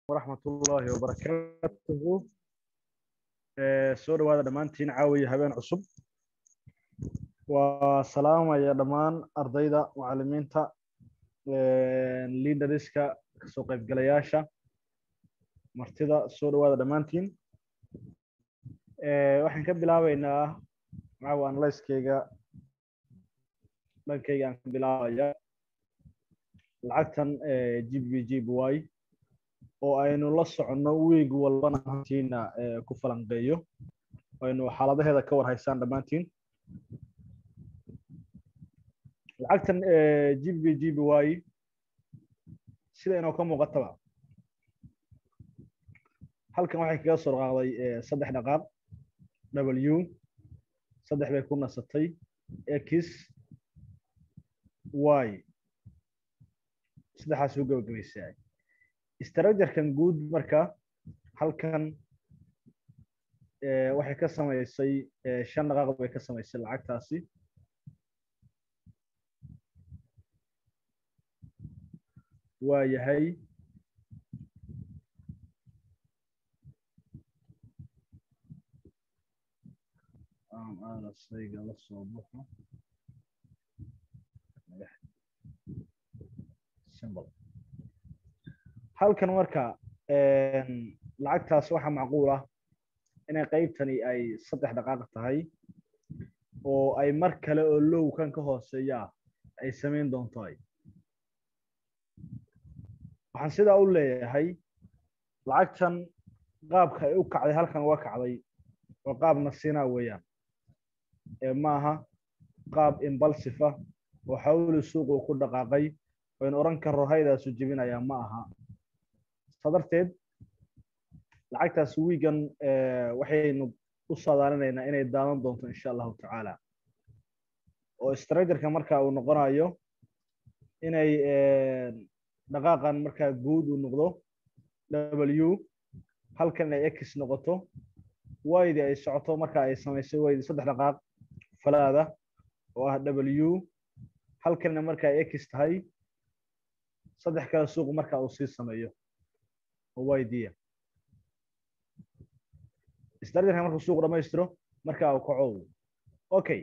waraxmatullaahi wabarakaatuhu soo dhawaada dhammaantiin caawiya habeen cusub waa salaamaya dhammaan ardayda macalimiinta liidariska kasoo qaybgalayaasha martida soo dhawaada dhammaantiin waxaan ka bilaabeynaa caawa analyskeyga dhankeyga aan ka bilaabaya lacagtan g b g b y oo aynu la soconno wiig walbana hantiina ku falanqeeyo aynu xaaladaheeda ka war haysaan dhammaantiin lacagtan g b g b y sida inoo ka muuqataba halkan waxay kaga soo dhaqaaqday saddex dhaqaaq w saddex bay ku nasatay x y saddexaas u gabagabaysaa strajarkan guud marka halkan waxay ka samaysay shan dhaqaaq bay ka samaysay lacagtaasi waa yahay sayga la soo baxo halkan marka lacagtaas waxaa macquul ah inay qaybtani ay saddex dhaqaaq tahay oo ay mar kale oo lowkan ka hooseeyaa ay samayn doonto ay waxaan sidaa u leeyahay lacagtan qaabka ay u kacday halkan uga kacday waa qaab nasinaa weeyaan ee maaha qaab imbalsifa oo xawli suuqu ku dhaqaaqay waynu odhan karro haydaasu jebinayaa ma aha saa darteed lacagtaas wiigan waxaynu u saadaalinaynaa inay daadan doonto insha allahu tacaala oo strajarka marka uu noqonayo inay dhaqaaqan markaa guud uu noqdo w halkan inay x noqoto waydi ay socoto marka ay samaysay waydi saddex dhaqaaq falaada oo ah w halkanna marka ay x tahay saddex kale suuq marka uu sii sameeyo oo waydiya strajarka markuu suuq dhamaystiro marka uu kaco okay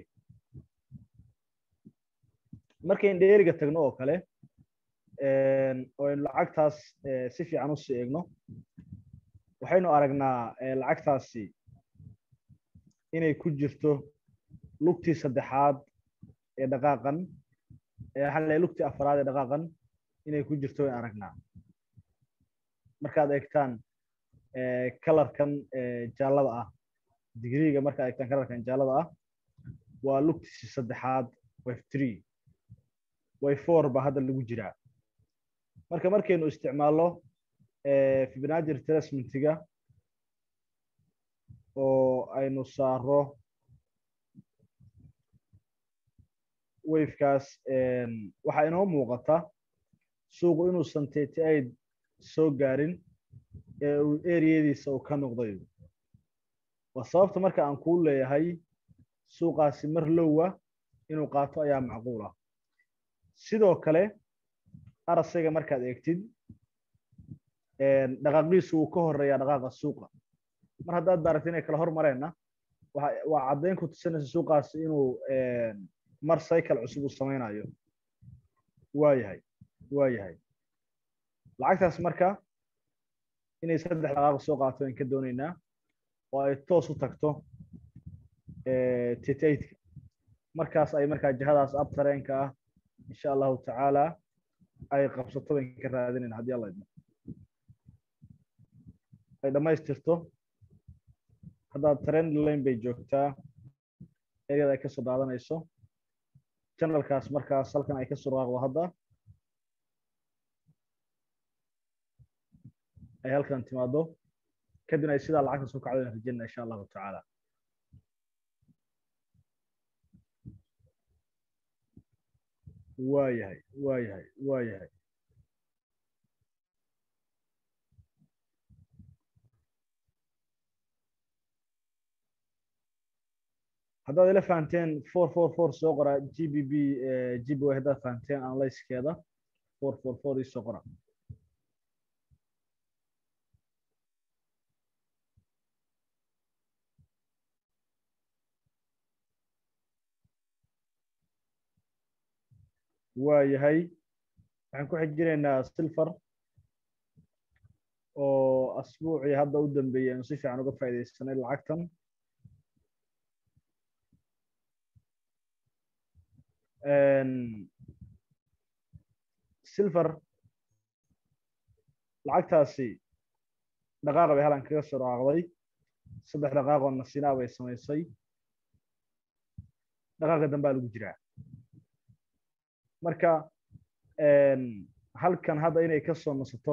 markayn dheeriga tagno oo kale oo aynu lacagtaas si fiican usii eegno waxaynu aragnaa lacagtaasi inay ku jirto lugtii saddexaad ee dhaqaaqan waxaan leeyahay lugtii afaraad ee dhaqaaqan inay ku jirto wayn aragnaa markaad eegtaan kalarkan jaallada ah digriga markaad eegtaan kalarkan jaallada ah waa lugtiisi saddexaad wave three wave four baa hadda lagu jiraa marka markaynu isticmaalno fibnaji retracementiga oo aynu saaro wavekaas waxaa inoo muuqata suuqu inuusan thirty eight soo gaarin ee uu eriyadiisa uu ka noqday waa sababta marka aan kuu leeyahay suuqaasi mar lowa inuu qaato ayaa macquul ah sidoo kale arasayga markaad eegtid dhaqaaqiisu wuu ka horeeyaa dhaqaaqa suuqa mar haddaad baaragta inay kala hormareenna waa caddayn ku tusinaysa suuqaasi inuu mar cycle cusub uu samaynayo waa yahay waa yahay lacagtaas marka inay saddex dhaqaaq soo qaato aan ka doonaynaa oo ay toos u tagto titaidka markaas ay markaa jihadaas abtareenka ah insha allahu tacaala ay qabsato bayn ka raadinayn haddii alla idmo ay dhammaystirto haddaad trend lane bay joogtaa eryada ay kasoo daadanayso janalkaas markaas halkan ay kasoo dhaqaaqdo hadda ay halkan timaado kadibna ay sidaa lacagta soo kacdo rajayna insha allahu tacaala waa yahay waa yahay waa yahay haddaad ila fahanteen four four four soo qora g b b g b y haddaad fahanteen analyskeeda four four four ii soo qora waa yahay waxaan ku xijinaynaa silver oo asbuucii hadda u dambeeyey aanu si fiican uga faa'iidaysanay lacagtan silver lacagtaasi dhaqaaqa bay halan kaga soo dhaaqday saddex dhaqaaqoo nasinaa bay samaysay dhaqaaqa dambaa lagu jiraa marka halkan hadda inay ka soo nasato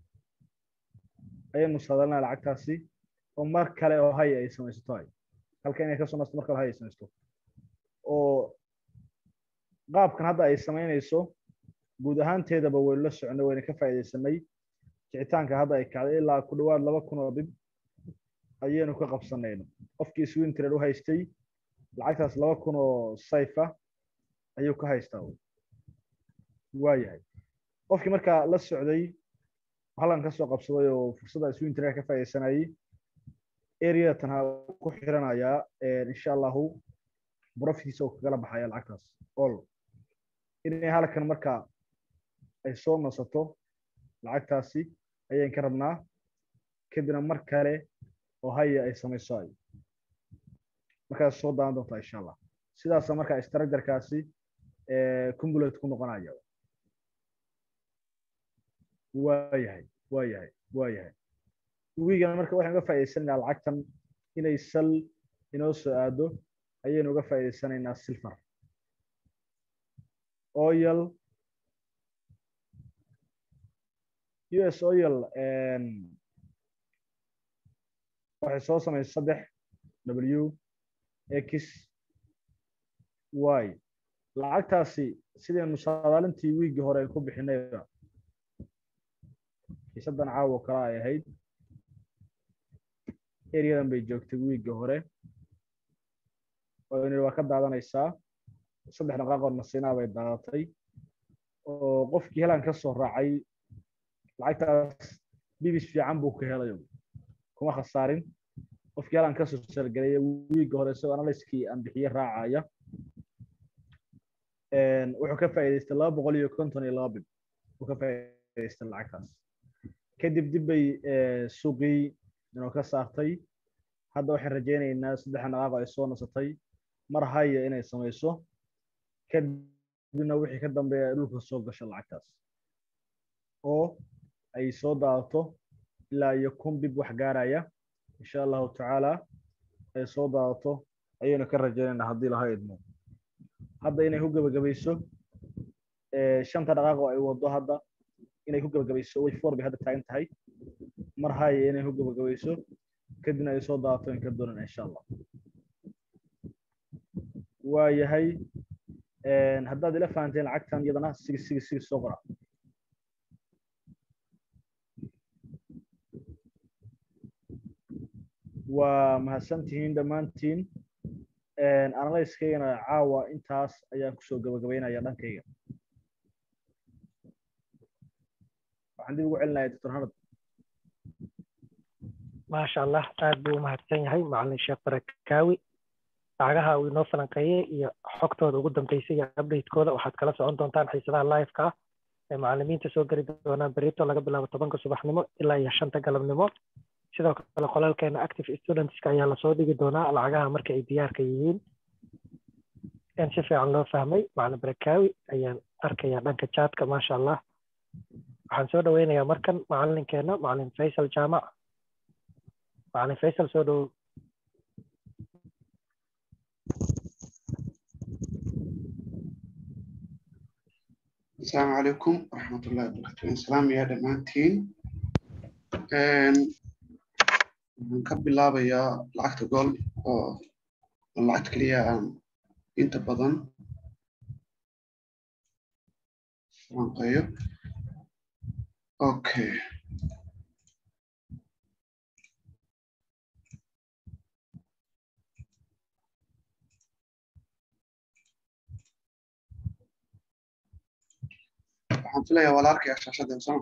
ayaynu saadalnaa lacagtaasi oo mar kale oo hay ay samaysato hay halkan inay kasoo nasato mar kale hay ay samaysato oo qaabkan hadda ay samaynayso guud ahaanteedaba waynu la soconay wayna ka faa'iidaysanay kicitaanka hadda ay kacday ilaa ku dhowaad laba kun oo dhib ayaynu ka qabsanayno qofkii swing trade u haystay lacagtaas laba kun oo sayfa ayuu ka haystaa waa yahay qofkii markaa la socday halkan ka soo qabsaday oo fursadda swing trade ka faa'iidaysanayay areatan ha ku xiranayaa insha allahu profitkiisa oo kagala baxaya lacagtaas all inay halkan markaa ay soo nasato lacagtaasi ayaan ka rabnaa kadibna mar kale oo haya ay samayso ay markaas soo daawan doontaa insha allah sidaasa markaa structurekaasi cumulate ku noqonaya waa yahay waa yahay waa yahay wiigana marka waxaan uga faa'idaysanaynaa lacagtan inay sal inoo soo aado ayaynu uga faa'idaysanaynaa silver oil us oil waxay soo samaysay saddex w x y lacagtaasi sidaynu saadaalintii wiiggii hore ay ku bixinayba xiisadan caawo kala ay ahayd eryadan bay joogtay wiiggii hore oo waa ka daadanaysaa saddex dhaqaaqoo nasinaa bay daadatay oo qofkii helan ka soo raacay lacagtaas bibis fiican buu ka helay kuma khasaarin qofkii helan kasoo sargelaya wiigga hore isagoo analyskii aan bixiye raacaya wuxuu ka faa'iidaystay laba boqol iyo konton iyo laba bib uu ka faa'iidaystay lacagtaas kadib dib bay suuqii inoo ka saartay hadda waxaan rajaynaynaa saddexa dhaqaaqo ay soo nasatay mar haya inay samayso kadibna wixii ka dambeeya dhulka soo gasho lacagtaas oo ay soo daadato ilaa iyo kun bib wax gaaraya insha allahu tacaala ay soo daadato ayaynu ka rajaynaynaa haddii laha idmo hadda inay ku gebagabayso shanta dhaqaaq oo ay wado hadda inay ku gebagabayso way four bay hadda taagan tahay mar haya inay ku gebagabayso kadibna ay soo daadato in ka doonan insha allah waa yahay haddaad ila fahanteen lacagtan iyadana sigi sigi sigi soo qora waa mahadsantihiin dhammaantiin analyskaygana caawa intaas ayaan kusoo gabagabaynaya dhankayga waxaan dib ugu celinaya doctor hanad maasha allah aad buu umahadsan yahay macalin sheekh barakaawi lacagaha uu inoo falanqeeyey iyo xogtooda ugu dambeysay iyo updatekooda waxaad kala socon doontaan xiisadaha liveka ah ee macalimiinta soo geli doonaan berito laga bilaabo tobanka subaxnimo ilaa iyo shanta galabnimo sidoo kale qolalkeena active studentska ayaa lasoo dhigi doonaa lacagaha marka ay diyaarka yihiin in si fiican loo fahmay macalin barakaawi ayaan arkayaa dhanka jaadka maasha allah waxaan soo dhaweynayaa markan macalinkeena macalin faysal jaamac macalin faysal soo dhowow asalaamu calaykum waraxmatullahi wabarakatu salaam yaa dhammaantiin waxaan ka bilaabayaa lacagta gool oo lacagta keliya aan inta badan falanqeeyo okay waxaan filayaa waa la arkayaa shaashadeen soma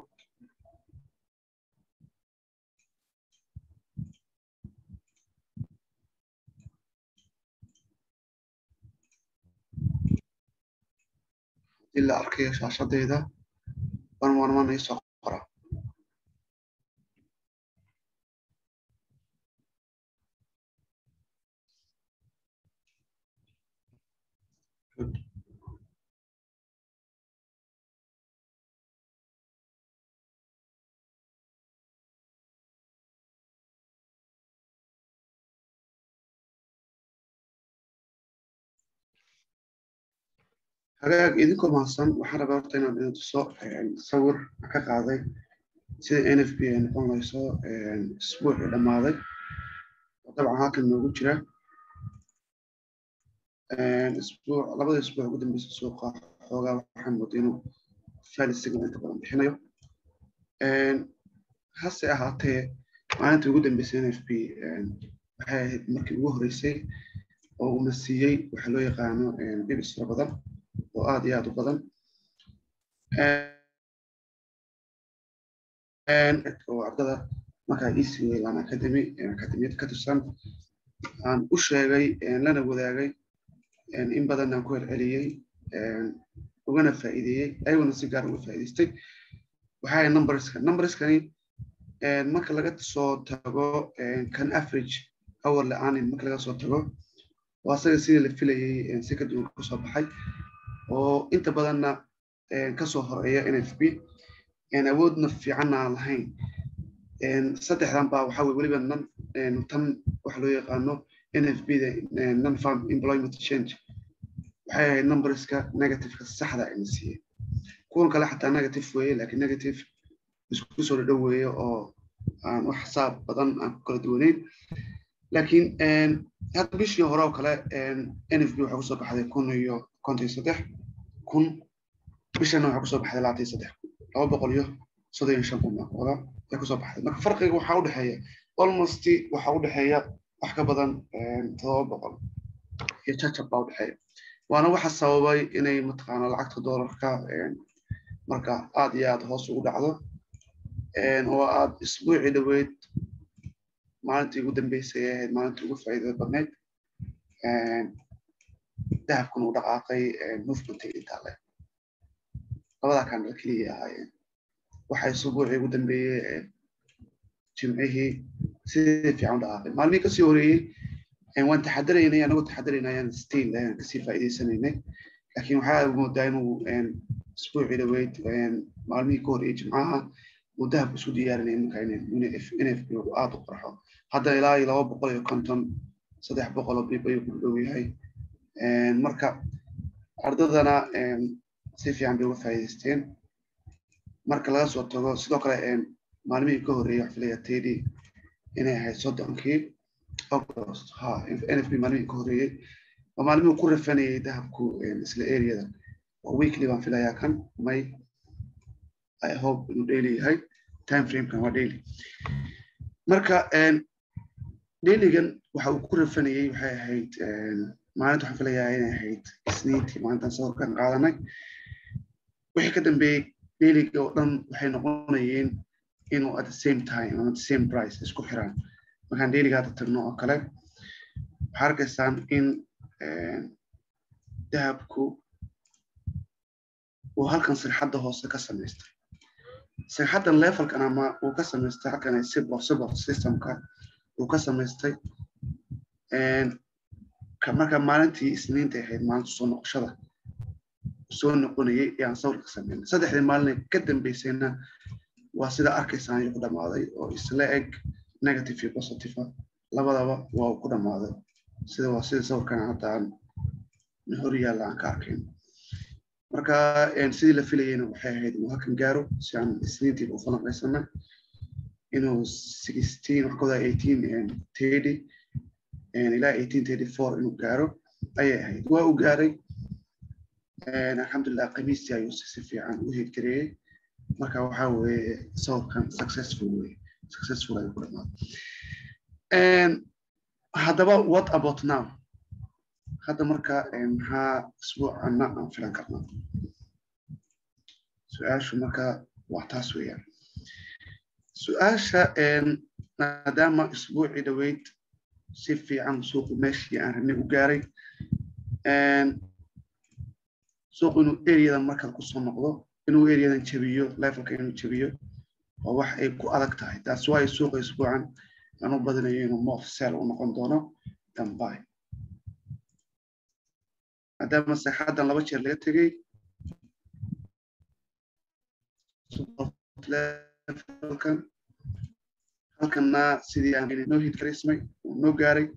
haddii la arkayo shaashadeyda one one one isoo qora Good. hagaag idinkoo mahadsan waxaan rabaa horta inaan idin tuso sawir ka qaaday sida n f b ay noqon layso isbuucii dhammaaday oo dabcan halkan noogu jira isbuuc labada isbuuc ugu dambeysa suuqa xoogaa waxaan mooday inuu faali signal inta badan bixinayo hase ahaatee maalintii ugu dambeysay n f b waxay ahayd markii ugu horreysay oo uuna siiyey waxa loo yaqaano dhibis fara badan oo aad iyo aad u badan oo ardada markaa ecw lan academy academiyad ka tirsan aan u sheegay lana wadaagay in badan aan ku celceliyey ugana faa'iideeyey ayaguna si gaar uga faa'iidaystay waxaa numberska numberskani marka laga soo tago kan average hour la-aanin marka laga soo tago oo asaga sidii la filayey si ka duwan kasoo baxay oo inta badanna kasoo horeeya n f b awoodna fiicanna aan lahayn saddexdan baa waxaa weye weliba nan tan waxa loo yaqaano n f b da non farm employment change waxay ahayd numberska negativeka saxda ayna siiyey kuwan kale xataa negative weeye lakin negative isku soo dhadhow weeye oo aan wax xisaab badan aan ku kala duwaneyn lakin hadda bishii hore oo kale n f b waxaa kusoo baxday kun iyo konton iyo saddex kun bishana waxaa kusoo baxday labaatan iyo saddex kun laba boqol iyo soddon iyo shan kun baa kuwada ay kusoo baxday marka farqiga waxaa udhexeeya almost waxaa udhexeeya wax ka badan todoba boqol iyo jajab baa udhexeeya waana waxa sababay inay mataqaana lacagta doolarka marka aad iyo aad hoos ugu dhacdo oo aad isbuucii dhaweyd maalintii ugu dambeysay ay ahayd maalintii ugu faa'iidada badnayd dahabkuna u dhaqaaqay movementay intaale labadaa kan dal keliya ahaayeen waxay isbuucii ugu dambeeyey jimcihii sidii fiican u dhaqaaqay maalmihii kasii horeeyey waan taxadaraynay anagoo taxadaraynayaan still kasii faa'iidaysanaynay laakiin waxaa moodaa inuu isbuucii dhaweyd maalmihii ka horeeyey jimcaha uu dahabku isu diyaarinaya marka in f b aada u qarxo hadda ilaa iyo laba boqol iyo konton saddex boqol oo bib ayuu ku dhow yahay marka ardadana si fiican bay uga faa'iidaysteen marka laga soo tago sidoo kale maalmihii ka horeeyey wax filaya tedi inay ahayd soddonkii august ha n f b maalmihii ka horeeyey oo maalmihii ku rafanayay dahabku isla areada oo weekly baan filayaa kan may i hope inuu daily yahay time framekan waa daily marka dailygan waxa uu ku rafanayey waxay ahayd maalinta waxaan filayaa inay ahayd isniintii maalintan sawirkan qaadanay wixii ka dambeeyey dailyga oo dhan waxay noqonayeen inuu at the same time ama the same price isku xiraan markaan dailyga hadda tagno oo kale waxaa arkaysaan in dahabku uu halkan sirxadda hoose ka samaystay sirxaddan levelkan ama uu ka samaystay halkan sibor sibor systemka uu ka samaystay marka maalintii isniinta ahayd maalinta soo noqoshada soo noqonayay yaan sawirka sameynay saddexdii maalin ka dambeysayna waa sida arkaysaan ayuu ku dhammaaday oo isla eg negative iyo positive labadaba waa uu ku dhammaaday sida waa sida sawirkan hadda aan hor yaalla aan ka arkayn marka sidii la filayeyna waxay ahayd inuu halkan gaaro si aan isniintiiba u falanqaysana inuu sixteen wax kawada eighteen thirty ilaa eighteen thirty four inuu gaaro ayay ahayd waa uu gaaray alxamdulilah khamiistii ayuu si fiican u heedgareeyey marka waxaa weeye sawirkan successful weye successful ayuu ku dhamaaday haddaba what about now hadda marka maxaa isbuucana aan filan karnaa su-aashu marka waa taas weeyaan su-aasha maadaama isbuucii dhaweyd si fiican suuqu meeshii aan rabnay u gaaray suuqu inuu areadan markaad kusoo noqdo inuu areadan jabiyo levelka inuu jabiyo waa wax ay ku adag tahay taas waayo suuqa isbuucan aan u badinayo inuu mof sell u noqon doono dambay maadaama seexadan laba jeer laga tegey levelkan halkanna sidii aan noo hidkarismay uu noo gaaray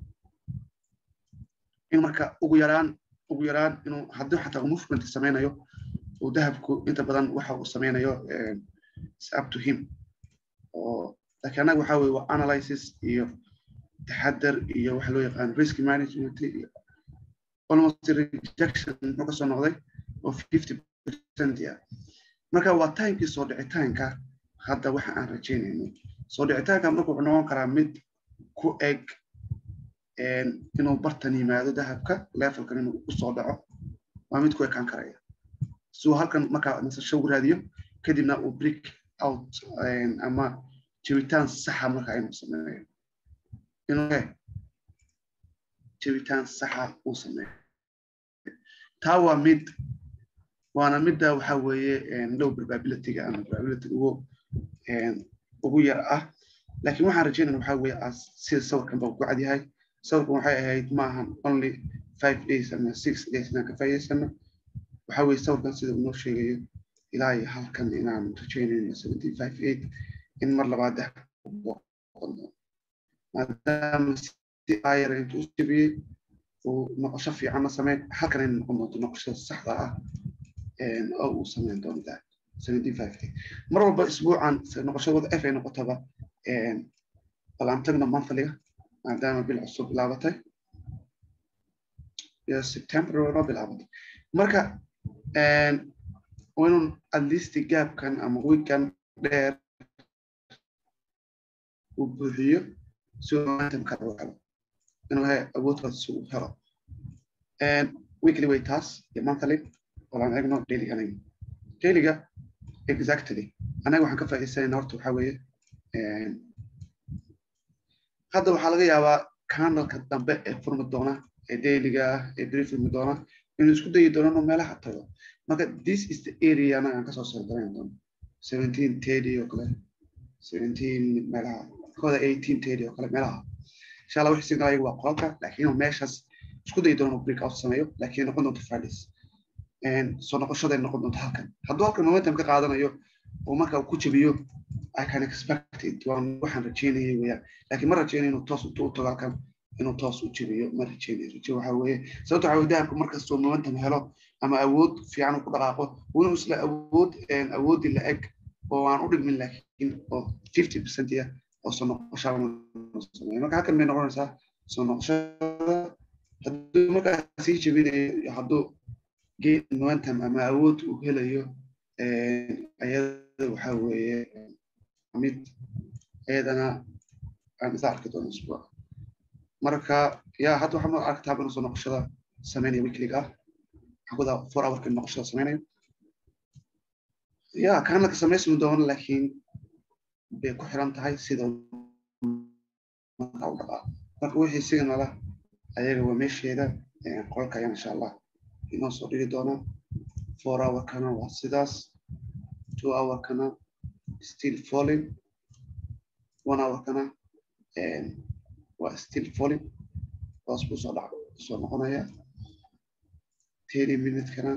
in marka ugu yaraan ugu yaraan inuu haddii xataa movement samaynayo uu dahabku inta badan waxa uu samaynayo is up to him oo laakiin annaga waxa weye waa analysis iyo taxadar iyo waxa loo yaqaan risk management iyo almost rejection muxuu kasoo noqday oo fifty percent ah marka waa timekii soo dhicitaanka hadda waxa aan rajaynayno soo dhicitaanka marka wuxuu noqon karaa mid ku eg inuu bartan yimaado dahabka levelkan inuu usoo dhaco waa mid ku ekaan karaya suu halkan markaa nasasho u raadiyo kadibna uu break out ama jabitaan saxa markaa inuu sameeyo inuu jabitaan saxa uu sameeyo taa waa mid waana midda waxa weeye low probabilityga ama probability ugu ugu yar ah laakiin waxaan rajaynayna waxa weeye sida sawirkan baa ku cad yahay sawirkan waxay ahayd maahan only five days ama six days inaan ka faa'iidaysano waxa weeye sawirkan sida uu noo sheegayo ilaa iyo halkan inaan rajaynayno seventeen five eight in mar labaad ah maadaama si ayar intuu u jabiyey uu noqosho fiicanna sameyn halkan inay noqon doonto noqoshada saxda ah oo uu sameyn doono daa seventeen five eight mar walba isbuucan noqoshadooda f ay noqotaba bal aan tagno monthlyga maadaama bil cusub bilaabatay iyo september noo bilaabatay marka inuu at least gaabkan ama weekkan dheer uu buuxiyo si uu momentumka u helo inuu he awoodkaas si uu helo weekly way taas iyo monthly walaan eegno daily aniga dailyga exactly anaga waxaan ka faa'iidaysanayna horta waxaa weeye hadda waxaa laga yaabaa candalka dambe ee furmi doona ee dailyga ah ee beri furmi doona inuu isku dayi doono inuu meelaha tago marka this is the area anaga aan kasoo sardarayn doono seventeen thirty oo kale seventeen meelaha kooda eighteen thirty oo kale meelaha insha allah wixii signal ayagu waa qolka laakiin inuu meeshaas isku dayi doono inuu break out sameeyo laakiin noqon doonto fridays soo noqoshaday noqon doonto halkan hadduu halkan momentum ka qaadanayo oo marka uu ku jabiyo I can expect it waan waxaan rajeynayay weeyaan laakiin ma rajeynayo inuu toos intuu u tago halkan inuu toos u jabiyo ma rajeynayo raje waxa weeye sababta waxa weye dahabku markastoo momentum helo ama awood fiican uu ku dhaqaaqo inuu isla awood awoodii la eg oo aan u dhigmin laakiin oo fifty percent ah oo soo noqoshaa sameeyo marka halkan bay noqonaysaa soo noqoshada hadduu markaa sii jabinayo hadduu gain momentum ama awood uu helayo ayada waxa weeye mid ayadana aan isa arki doono isbuuc marka ya hadda waxaa ma aragtaa inuu soo noqoshada sameynaya weekliga ah xaguda four hourka noqoshada sameynayo ya kanalka samaysmi doono laakiin bay ku xiran tahay sida marka u dhaqaa marka wixii signala ayaga waa meesheeda qolka ayaan insha allah inoo soo dhigi doonaa four hourkana waa sidaas two hourkana still falling one hourkana waa still falling hoos buu soo dhac soo noqonaya thirty minutekana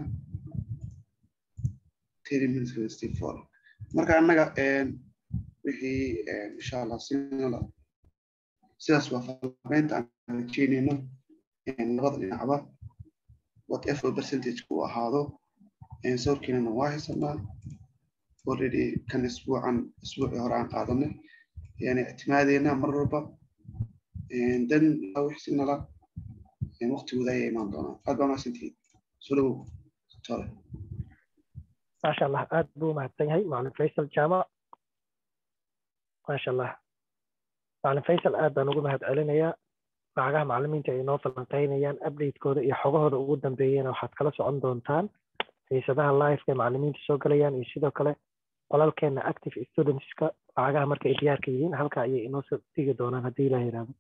thirty minutekana still falling marka annaga wixii insha allah sinala sidaas waa faaqeynta aan rajeynayno labada dhinacba whatever percentage uu ahaado sawirkeenana waa haysanaa already kan isbuucan isbuucii hore aan qaadanay yani ictimaadeena mar walba dan wix signala waqtigooda ayay imaan doonaan aad baa mahadsantihiin soo dhawow tore maasha allah aad buu mahadsan yahay macalin faysal jaamac maasha allah macalin faysal aad baan ugu mahad celinayaa lacagaha macalimiinta ay noo falanqeynayaan updatekooda iyo xogahooda ugu dambeeyana waxaad kala socon doontaan xiisadaha liveka ee macalimiinta soo galayaan iyo sidoo kale qolalkeena active studentska lacagaha marka ay diyaarka yihiin halka ayay inoo soo dhigi doonaan haddii ilaah yiraahdo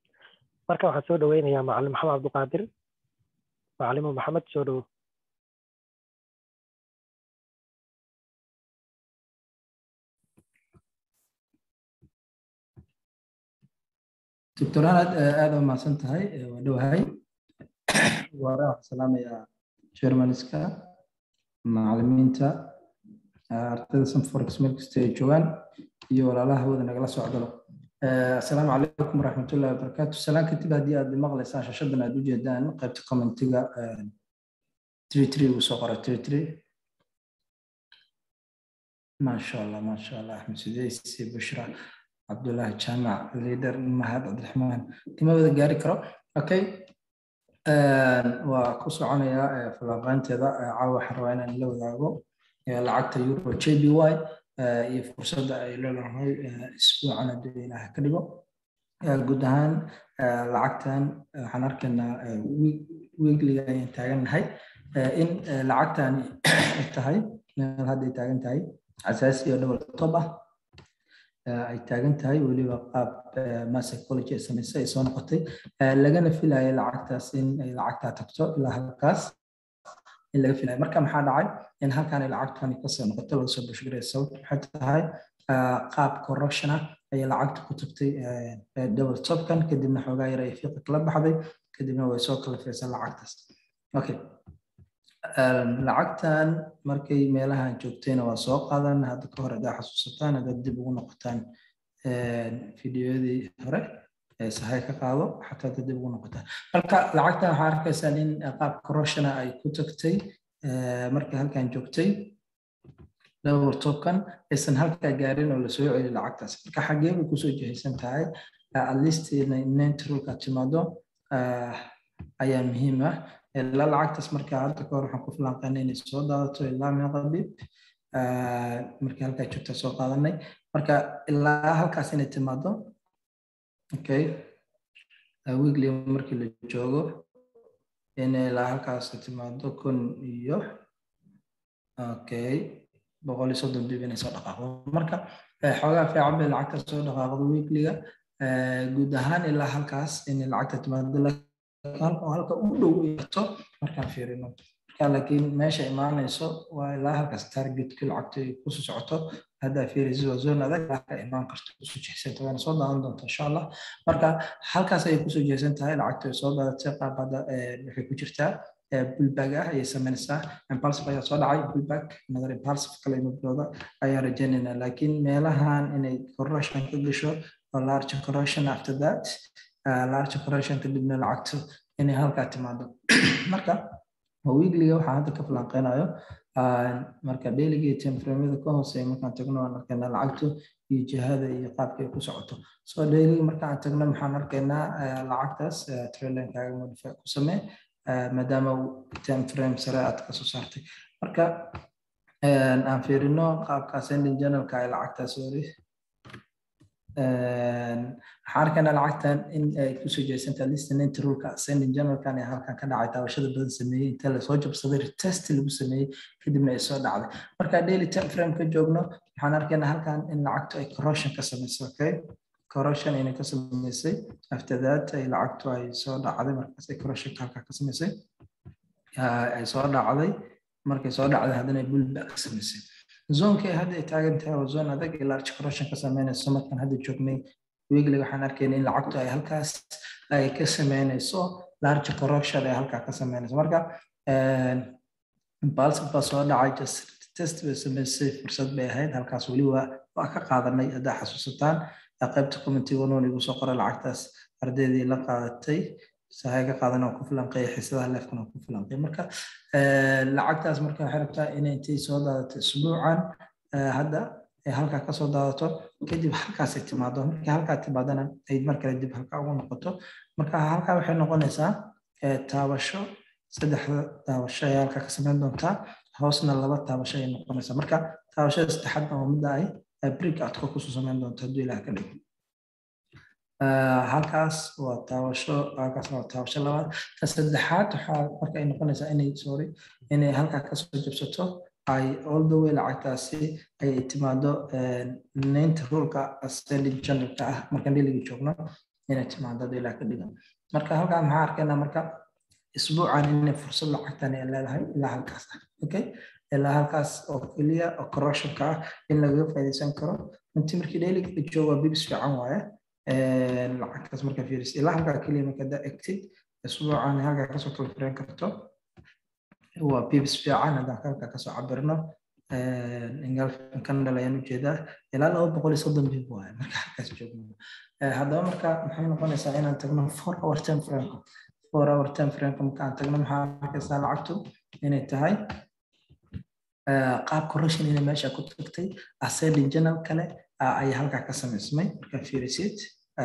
marka waxaan soo dhaweynayaa macalin maxamed cabdiqaadir macalimo maxamed soo dhowo doctor anad aad u mahadsan tahay waa dhowahay waara waxaan salaamayaa germaniska macalimiinta ardayda sanforex meel kasta ay joogaan iyo walaalaha hawada nagala socdalo asalaamu calaykum waraxmatullahi wabarakaatu salaan kadib haddii aad maqlaysaan shashadan aad u jeedaan qaybta commentiga tiri uu soo qoray tiri tiri maasha allah maasha allah axmed sideysi bushra cabdullahi jaamac lider mahad cabdiraxmaan kima wada gaari karo okay waa ku soconayaa falanqaynteeda caawa waxaan rabaa inaan la wadaago lacagta euro j b y iyo fursadda ay leedahay isbuucan haddii ilaah ka dhigo guud ahaan lacagtan waxaan arkaynaa weekliga ayaan taagannahay in lacagtani ay tahay meel hadday taagan tahay asaasi oo double top ah ay taagan tahay weliba qaab psychology ay samaysay ay soo noqotay lagana filayo lacagtaas in ay lacagtaa tagto ilaa halkaas in laga filayo marka maxaa dhacay in halkan ay lacagtani kasoo noqoto laga soo bushgaray sababta maxay tahay qaab corruption ah ayay lacagta ku tagtay double topkan kadibna xoogaa yar ay fiiqa kala baxday kadibna way soo kala fiirsan lacagtaas okay lacagtan markay meelahan joogtayna waa soo qaadan hadda ka hor haddaa xasuusataan haddaad dib ugu noqotaan fideoyadii hore sahay ka qaado xataa haddaad dib ugu noqotaan marka lacagtan waxaa arkaysaa in qaab corruptiona ay ku tagtay markay halkan joogtay double topkan aysan halkaa gaarin oo lasoo celiyo lacagtaas marka xagee bay kusoo jihaysan tahay at least nentrulka timaado ayaa muhiim ah ilaa lacagtaas marka hadda ka hor waxaan ku filanqaynay inay soo daadato ilaa meeqa bib markii halkaa joogta soo qaadanay marka ilaa halkaas inay timaado okay weekly markii la joogo inay ilaa halkaas timaado kun iyo okay boqol iyo soddon bib inay soo dhaqaaqdo marka xoogaa fiican bay lacagta soo dhaqaaqdo weekliga guud ahaan ilaa halkaas inay lacagta timaado halka u dhow yarto markaan fiirino marka laakiin meesha imaanayso waa ilaa halkaas targetka lacagta ay kusoo socoto haddaa fiiraysa waa zone adag ka imaan karto kusoo jehsanta waana soo daadan doonta insha allah marka halkaas ayay kusoo jehsan tahay lacagta ay soo daadatay qaab hadda waxay ku jirtaa bullback ah ayay samaynaysaa impulsive ayaa soo dhacay bullback another impulsive kale imabdooda ayaan rajaynaynaa laakiin meelahan inay corruption ka gasho oo large corruption after that large corruption kadibna lacagto inay halkaa timaado marka weekliga waxaan hadda ka falanqeynayo marka dailyga iyo timeframeda ka hooseeya markaan tagno waan arkaynaa lacagtu iyo jihada iyo qaabka ay ku socoto so dailyga markaan tagno maxaan arkaynaa lacagtaas trailenkaaga modify ku samee maadaama timeframe sare aad kasoo saartay marka aan fiirino qaabka ascending generalka ay lacagtaas wari waxaan arkaynaa lacagtan in ay kusoo jeesanta listening rulka ascending generalkan ee halkan ka dhacay taabashada badan sameeyey inta lasoo jabsaday retest lagu sameeyey kadibna ay soo dhacday marka daily time frame ka joogno waxaan arkaynaa halkan in lacagtu ay corruption ka samaysay okay corruption inay ka samaysay after that ay lacagtu ay soo dhacday markaas ay corruptionka halkaa ka samaysay ay soo dhacday markay soo dhacday haddana ay bullback ka samaysay zoonka hadda ay taagan tahay waa zoon adag ee large corruption ka sameynayso markaan hadda joognay weekly waxaan arkayna in lacagtu ay halkaas ay ka sameynayso large corruption ay halkaa ka sameynayso marka impulsive baa soo dhacay just test bay samaysay fursad bay ahayd halkaas weli waa waa ka qaadanay haddaa xasuusataan qaybta committee wanuun igu soo qoray lacagtaas ardaydii la qaadatay sahay ka qaadan oo ku filanqeeya xiisadaha leefkan oo ku filanqeeya marka lacagtaas marka waxay rabtaa inay intay soo daadato isbuucan hadda ay halkaa kasoo daadato kadib halkaasay timaado markii halkaa timaadana ay mar kale dib halkaa ugu noqoto marka halkaa waxay noqonaysaa taabasho saddexda taabasho ayaa halkaa ka samayn doontaa hoosna laba taabasho ayay noqonaysaa marka taabashada saddexaadna waa midda ay brig adko kusoo samayn doonto hadduu ilaah ka dhigo halkaas waa taabasho halkaas waa taabasho labaad ta saddexaad waxaa marka ay noqonaysaa inay sorry inay halkaa kasoo jabsato ay all the way lacagtaasi ay timaado naynta rulka ascending generalka ah markaan dhiliga joogno inay timaado hadduu ilaah ka dhigo marka halkaa maxaa arkaynaa marka isbuucan inay fursad lacagtan ay leedahay ilaa halkaas ah okay ilaa halkaas oo keliya oo corruptionka ah in lagaga faa'iidaysan karo intii markii daily la joogo waa bibs fiican waaye lacagtaas markaa fiirisid ilaa halkaa keliya markaa daa egtid isbuucan halkaa kasoo kala firan karto waa bibs fiican haddaan halkaa kasoo cabirno canada ayaan ujeedaa ilaa laba boqol iyo soddon bib waaye marka halkaas joogno haddaba marka maxay noqonaysaa inaan tagno four hour time frameka four hour time frameka marka aan tagno maxaa arkaysaa lacagtu inay tahay qaab correction inay meesha ku tagtay ascending journal kale ayaa halkaa ka samaysmay marka fiirisid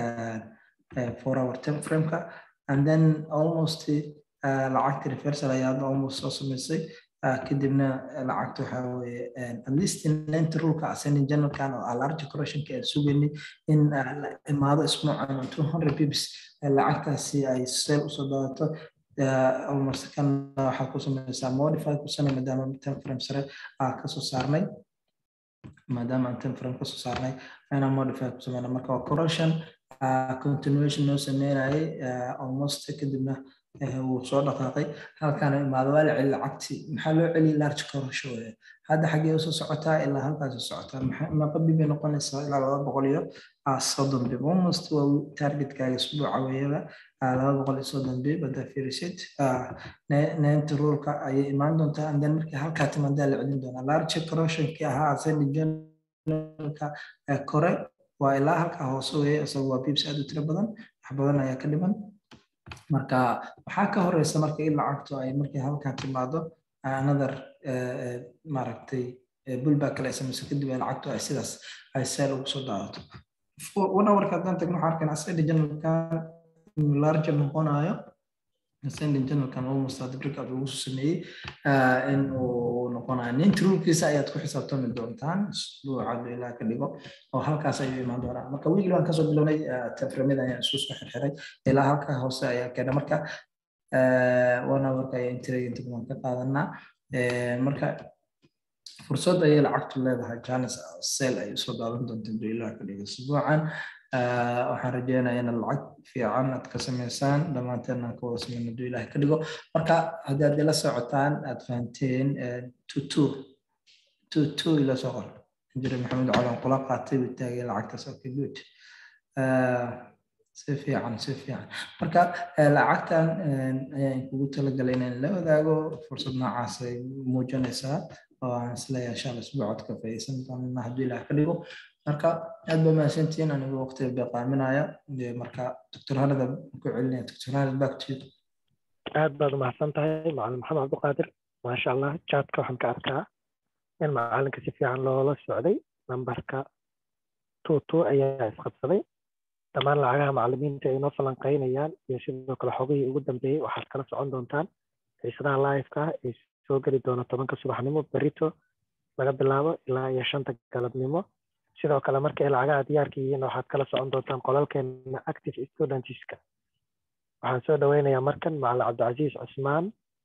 four hour time frameka and then almost lacagta reversal ayaa almost soo samaysay kadibna lacagta waxaa weeye at least lent rulka ascending journalkan oo large correctionka aan sugaynay in imaado isbuucan two hundred pips lacagtaasi ay seel usoo daadato almost kan waxaa ku samaysaa modify ku samay maadaama ten frame sare aa kasoo saarnay maadaama aan ten frame kasoo saarnay inaan modify ku sameyna marka waa correction continuation noo sameynayay almost kadibna wuu soo dhaqaaqay halkaana imaado waa la celi lacagtii maxaa loo celiyay large correction weye hadda xaggee usoo socotaa ilaa halkaas u socotaa meeqa bib bay noqonaysaa ilaa laba boqol iyo soddon bib almost waa targetkaaga isbuuca weeyaba laba boqol iyo soddon bib haddaa fiirisid neenta rulka ayay imaan doontaa and then markii halkaa timaadaa la celin doonaa large correctionkii ahaa ascending journalka kore waa ilaa halkaa hoose weeye isaga waa bibs aad u tiro badan wax badan ayaa ka dhiman marka waxaa ka horeysa marka in lacagtu ay markii halkaa timaado another maaragtay bulback kale ay samayso kadib ay lacagtu ay sidaas ay seel ugu soo daadato one hourka haddaan tagno waxaa arkaynaa ascending journalkan larger noqonayo ascending journalkan almost hadda breakout lagu soo sameeyey in uu noqonayo ninti rulkiisa ayaad ku xisaabtami doontaan isbuuca ilaa ka dhigo oo halkaas ayuu imaan doonaa marka wiigli waan kasoo bilownay taframida ayaan isu soo xirxiray ilaa halka hoose ayaa keena marka one hourka ayaa intragent waan ka qaadanaa marka fursad ayay lacagtu leedahay janis sel ay usoo daadan doonta intuu ilaa ka dhigo isbuucan waxaan rajeynayaa inaad lacag fiican aad ka samaysaan dhammaanteen aan ka wada sameyn hadduu ilaahay ka dhigo marka haddii aad ila socotaan aad fahanteen tutu tutu ila soo qor injiri maxamed calan kula qaatay buu taagay lacagtaas okay good si fiican si fiican marka lacagtan ayaan kugu talagalay inaan la wadaago fursad noocaas ay muujinaysaa oo aan isleeyahay insha alla isbuucood ka faa'iidaysan doonana hadduu ilaah ka dhigo marka aad ba mahadsantihiin anigu waqtiga beeqaaminaya marka doctor hanada ku celinaya doctor hanad back to you aad baad umahadsan tahay macalin maxamed cabdiqaadir maasha allah chatka waxaan ka arkaa in macalinka si fiican loola socday nambarka two two ayaa isqabsaday dhammaan lacagaha macalimiinta ay noo falanqaynayaan iyo sidoo kale xogihii ugu dambeeyey waxaad kala socon doontaan xiisadaha live-ka ee soo geli doona tobanka subaxnimo berito laga bilaabo ilaa iyo shanta galabnimo sidoo kale marka ay lacagaha diyaarka yihiin waxaad kala socon doontaan qolalkeena active studentska waxaan soo dhaweynayaa markan macalin cabdicasiis cusmaan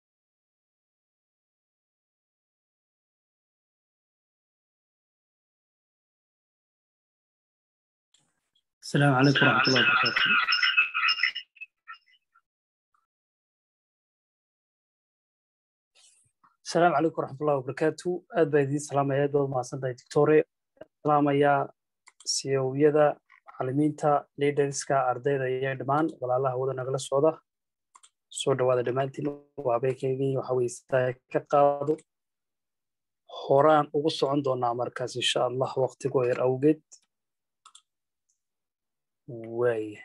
السلام عليكم ورحمة الله وبركاته السلام عليكم ورحمة الله وبركاته aad baa idiin salaamaya aad baad mahadsantahay doctore salaamayaa siyowyada macalimiinta leaderska ardayda iyo dhammaan walaalaha wada nagala socda soo dhawaada dhammaantiin waa beekaygii waxa weye sidaa ka qaado horaan ugu socon doonaa markaas insha allah waqtigoo yar awgeed waaya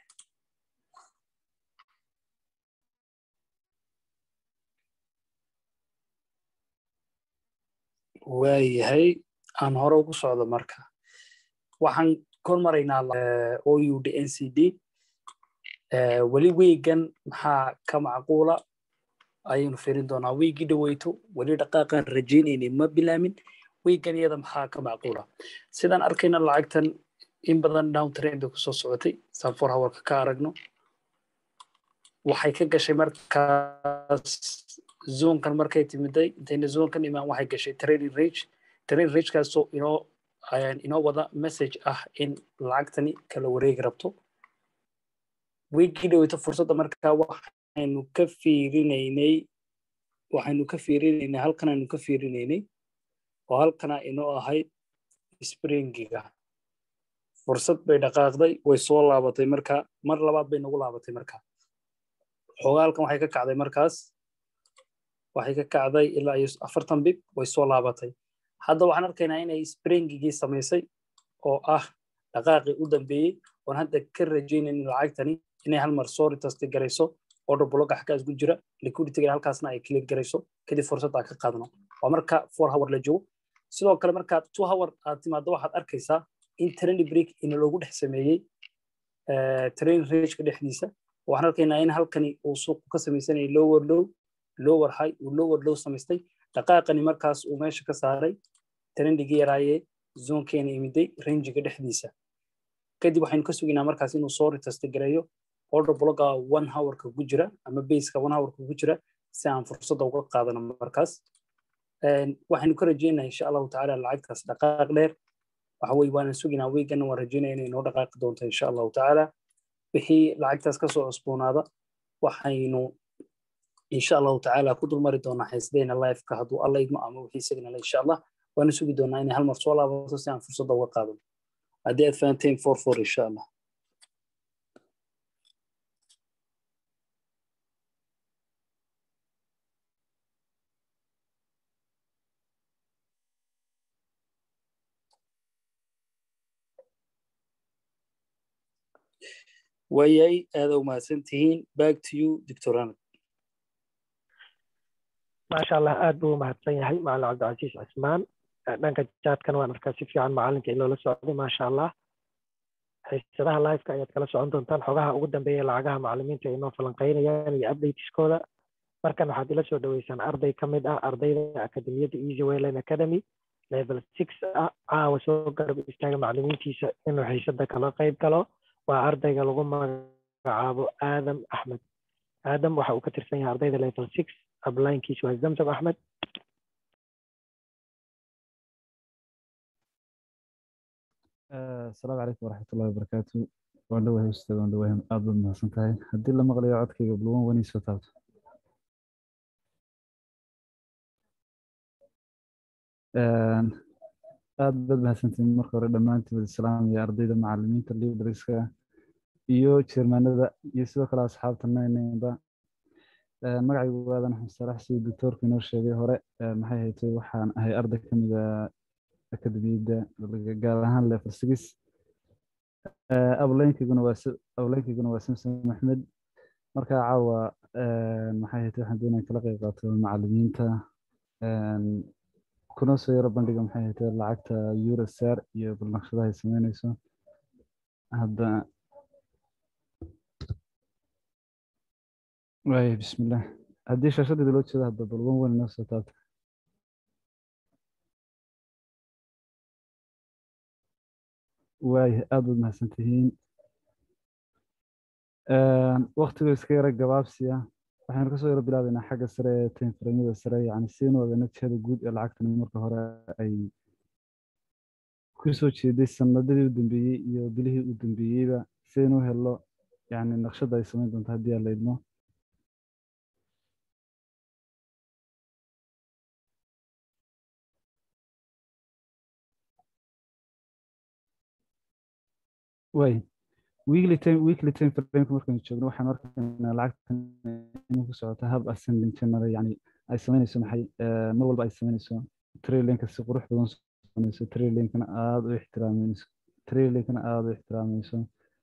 waayahay aan hore ugu socdo marka waxaan kor maraynaa oud n c d weli wiigan maxaa ka macquula ayaynu firin doonaa wiigii dhaweyto weli dhaqaaqaan rajaynaynay ma bilaamin wiigan iyada maxaa ka macquula sidaan arkayna lacagtan in badan down train bay kusoo socotay saan for hourka ka aragno waxay ka gashay markaas zoonkan markay timiday intayna zoonkan imaan waxay gashay training rage training ragekaasoo inoo inoo wada message ah in lacagtani kala wareegi rabto wiigii dhaweyto fursadda markaa waxaynu ka fiirinaynay waxaynu ka fiirinaynay halkan aynu ka fiirinaynay oo halkana inoo ahayd springiga fursad bay dhaqaaqday way soo laabatay marka mar labaad bay nagu laabatay marka xoogaa halkan waxay ka kacday markaas waxay ka kacday ilaa iyo afartan bib way soo laabatay hadda waxaan arkaynaa inay springigii samaysay oo ah dhaqaaqii u dambeeyey oon hadda ka rajaynayn lacagtani inay hal mar soo retasti garayso order block xaggaas ku jira liquidity halkaasna ay clear garayso kadib fursad aan ka qaadno waa marka four hour la joogo sidoo kale marka two hour aad timaado waxaad arkaysaa in trend break ina loogu dhex sameeyey train rageka dhexdiisa waxaan arkaynaa in halkani uu suuqu ka samaysanayay lower low lower high uu lower low samaystay dhaqaaqani markaas uu meesha ka saaray trendigii yaraayee zoonkeena imiday rangiga dhexdiisa kadib waxaynu ka sugaynaa markaas inuu soo retasti gareeyo order blogga one hourka ku jira ama baseka one hourka ku jira si aan fursadda uga qaadano markaas waxaynu ka rajeynaa insha allahu tacaala lacagtaas dhaqaaq dheer waxa weye waanan sugaynaa weygana waan rajeynaya inay noo dhaqaaqi doonto insha allahu tacaala wixii lacagtaas kasoo cusboonaada waxaynu insha allahu tacaala ku dulmari doonaa xeesdeena lifeka hadduu alla idmo ama wixii signala insha allah waana sugi doonaa inay hal mar soo laabato si aan fursadda uga qaadano haddii aad fahanteen for for insha allah waayay aada u mahadsan tihiin back to you doctor anad maasha allah aad buu umahadsan yahay macalin cabdicasiis cismaan dhanka jaadkan waan arkaa si fiican macalinka in loola socday maasha allah xiisadaha liveka ayaad kala socon doontaan xogaha ugu dambeeya lacagaha macalimiinta ay noo falanqeynayaan iyo updateskooda markan waxaad ila soo dhaweysaan arday ka mid ah ardayda akademiyadda easy wayland academy level six ah caawa soo garab istaaga macalimiintiisa inuu xiisada kala qayb galo waa ardayga lagu magacaabo aadam axmed aadam waxa uu ka tirsan yahay ardayda level six ablinkiis waa zamzam axmed asalaamu calaykum waraxmatullahi wabarakaatu waan dhawahay ustaad waan dhawahay aad baad mahadsan tahay haddii la maqlayo codkayga buluwan wani soo taabto aad baad mahadsantihin marka hore dhammaantiin islaamiya ardayda macalimiinta librariska iyo jermanada iyo sidoo kale asxaabta naynba magacaygu waadan axmed salax siduu doctoorku inoo sheegay hore maxay haytay waxaan ahay arday ka mida akademiyadda gaar ahaan level six ableynkayguna waa ableynkayguna waa samson maxmed marka caawa maxay haytay waxaan doonaya kala qayb qaato macalimiinta kuna soo yaro bandhiga maxay haytay lacagta eurosar iyo balnaqshadaha ay sameynayso hadda waaya bismillah haddii shaashadeeda loo jeedo hadda balwan weyn inoo soo taabta waaya aad baad mahadsantihiin waktiga iska yara gabaabsiya waxaynu kasoo yaro bilaabeynaa xagga sare ee timeframyada sare yani siinu ogaana jihada guud ee lacagtani marka hore ay kusoo jeeday sanadadii u dambeeyey iyo bilihii u dambeeyeyba sidaynu u helo yani naqshada ay samayn doonto haddii aan la idmo way weekly time weekly time frameka markaynu joogno waxaan arkaynaa lacagtan inay ku socoto hab ascending channel yani ay samaynayso maxay mar walba ay samaynayso trailinka si qurux badan samaynayso trailinkana aada u ixtiraamayso trailinkana aada u ixtiraamayso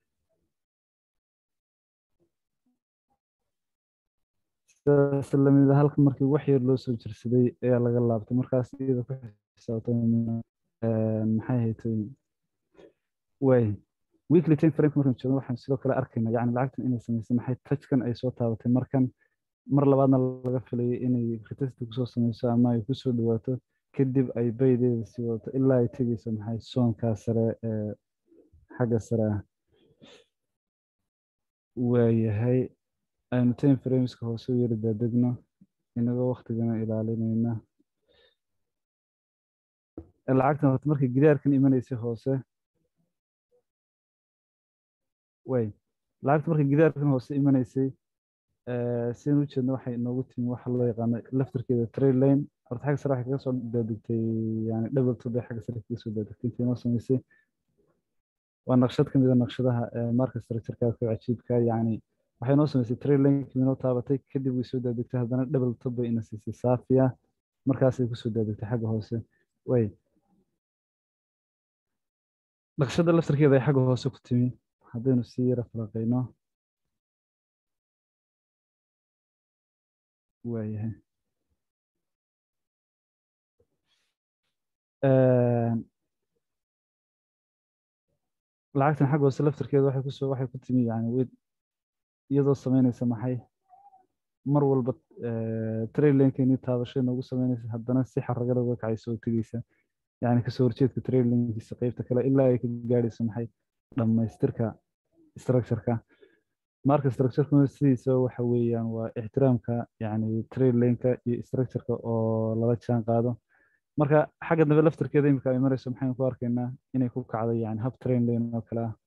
sidaas lamida halka markii wax yar loo soo jirsaday ayaa laga laabtay markaas iyada ku xisaabtay maxay haytay way weekly time frame markaan joogno waxaan sidoo kale arkaynaa yani lacagtan inay samaysay maxay touchkan ay soo taabatay markan mar labaadna laga filayay inay retesti kusoo samayso ama ay kusoo dhawaato kadib ay baydeeda sii wadato ilaa ay tegeyso maxay soonkaa sare ee xagga sare ah waayahay aynu time frameska hoose u yari daadegno inagoo waktigana ilaalinayna lacagtan horta markay gidaarkan imanaysay hoose way lacagta markay gidaarkan hoose imanaysay sidaan ujeedna waxay inoogu timi waxa loo yaqaano laftarkeeda trail lane horta xagga sare waxay kaga soo daadegtay yani double two bay xagga sare kaga soo daadegtay intay inoo samaysay waa naqshad ka mid a naqshadaha marka structureka ka cajiibka yacni waxay noo samaysay trail link inoo taabatay kadib way soo daadegtay haddana double top bay ina siisay saafiya markaasay kusoo daadegtay xagga hoose way naqshadda laftarkeeda ay xagga hoose ku timi haddaynu sii yara falaqayno waayahay lacagtan xagga hoose laftarkeeda waxay kusoo waxay ku timi yani iyadoo samaynaysa maxay mar walba trailinkeeni taabashay noogu samaynaysa haddana si xaragada uga kacaysa oo tegeysa yani kasoo horjeedka trailinkiisa qeybta kale ilaa ay ka gaadhayso maxay dhammaystirka structureka marka structureka sidiisa waxa weeyaan waa ixtiraamka yani trailinka iyo structureka oo lala jaan qaado marka xagga dambe laftarkeeda imika ay marayso maxaynu ku arkaynaa inay ku kacdo yani hab train lane oo kale ah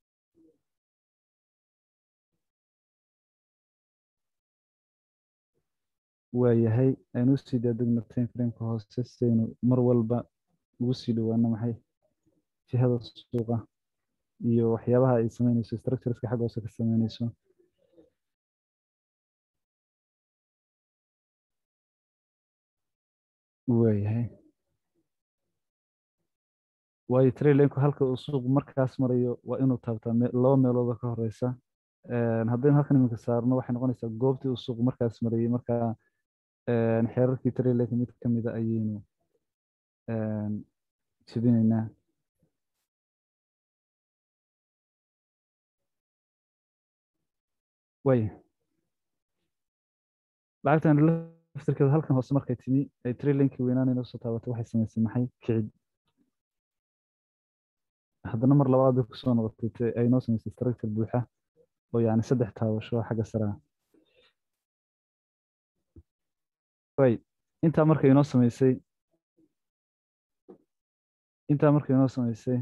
waayahay aynu usii daadegno time frameka hoose sidaynu mar walba ugu sii dhowaano maxay jihada suuqa iyo waxyaabaha ay sameynayso structureska xagga hoose ka sameynayso waayahay waayo trailanku halka uu suuq markaas marayo waa inuu taabtaa laba meelooda ka horeysa haddaynu halkan iminka saarno waxay noqonaysaa goobtii uu suuq markaas marayay markaa xeerarkii trailanka mid ka mida ayaynu jebinaynaa waaya lacagtan laftirkeeda halkan hoose markay timi ay trailankii weynaanayna usoo taabatay waxay samaysay maxay kicid haddana mar labaad bay kusoo noqotay ay noo samaysay structure buuxa oo yani saddex taabasho xagga saraa way intaa markay inoo samaysay intaa markay inoo samaysay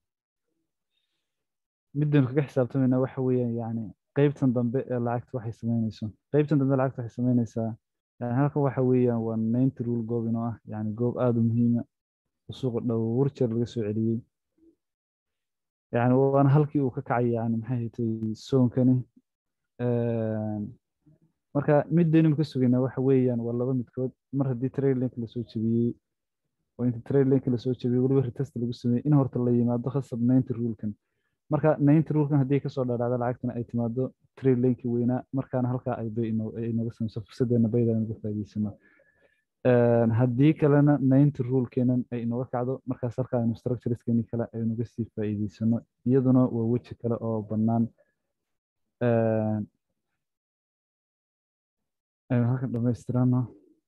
midaynu kaga xisaabtamayna waxa weeyaan yani qeybtan dambe ee lacagta waxay sameynayso qeybtan dambe lacagta waxay sameynaysaa yani halkan waxa weeyaan waa ninety rule goob inoo ah yani goob aada u muhiima oo suuqa dhowr jeer laga soo celiyey yani waana halkii uu ka kacay yani maxay haytay soonkani marka midaynu ka sugaynaa waxa weeyaan waa laba midkood mar haddii trailink lasoo jebiyey oo inta trailink lasoo jebiyey weliba retest lagu sameeyey in horta la yimaado khasab ninety rulekan marka ninety rulekan haddii kasoo dhaadhacda lacagtana ay timaado trailinki weynaa markaana halkaa ay bay inaga sameyso fursadeena bayda inaga faa'iideysano haddii kalena ninety rulekeenan ay inooga kacdo markaas halkaa aynu structureskeeni kale aynuga sii faa'iideysano iyaduna waa weji kale oo bannaan aynu halkan dhamaystirano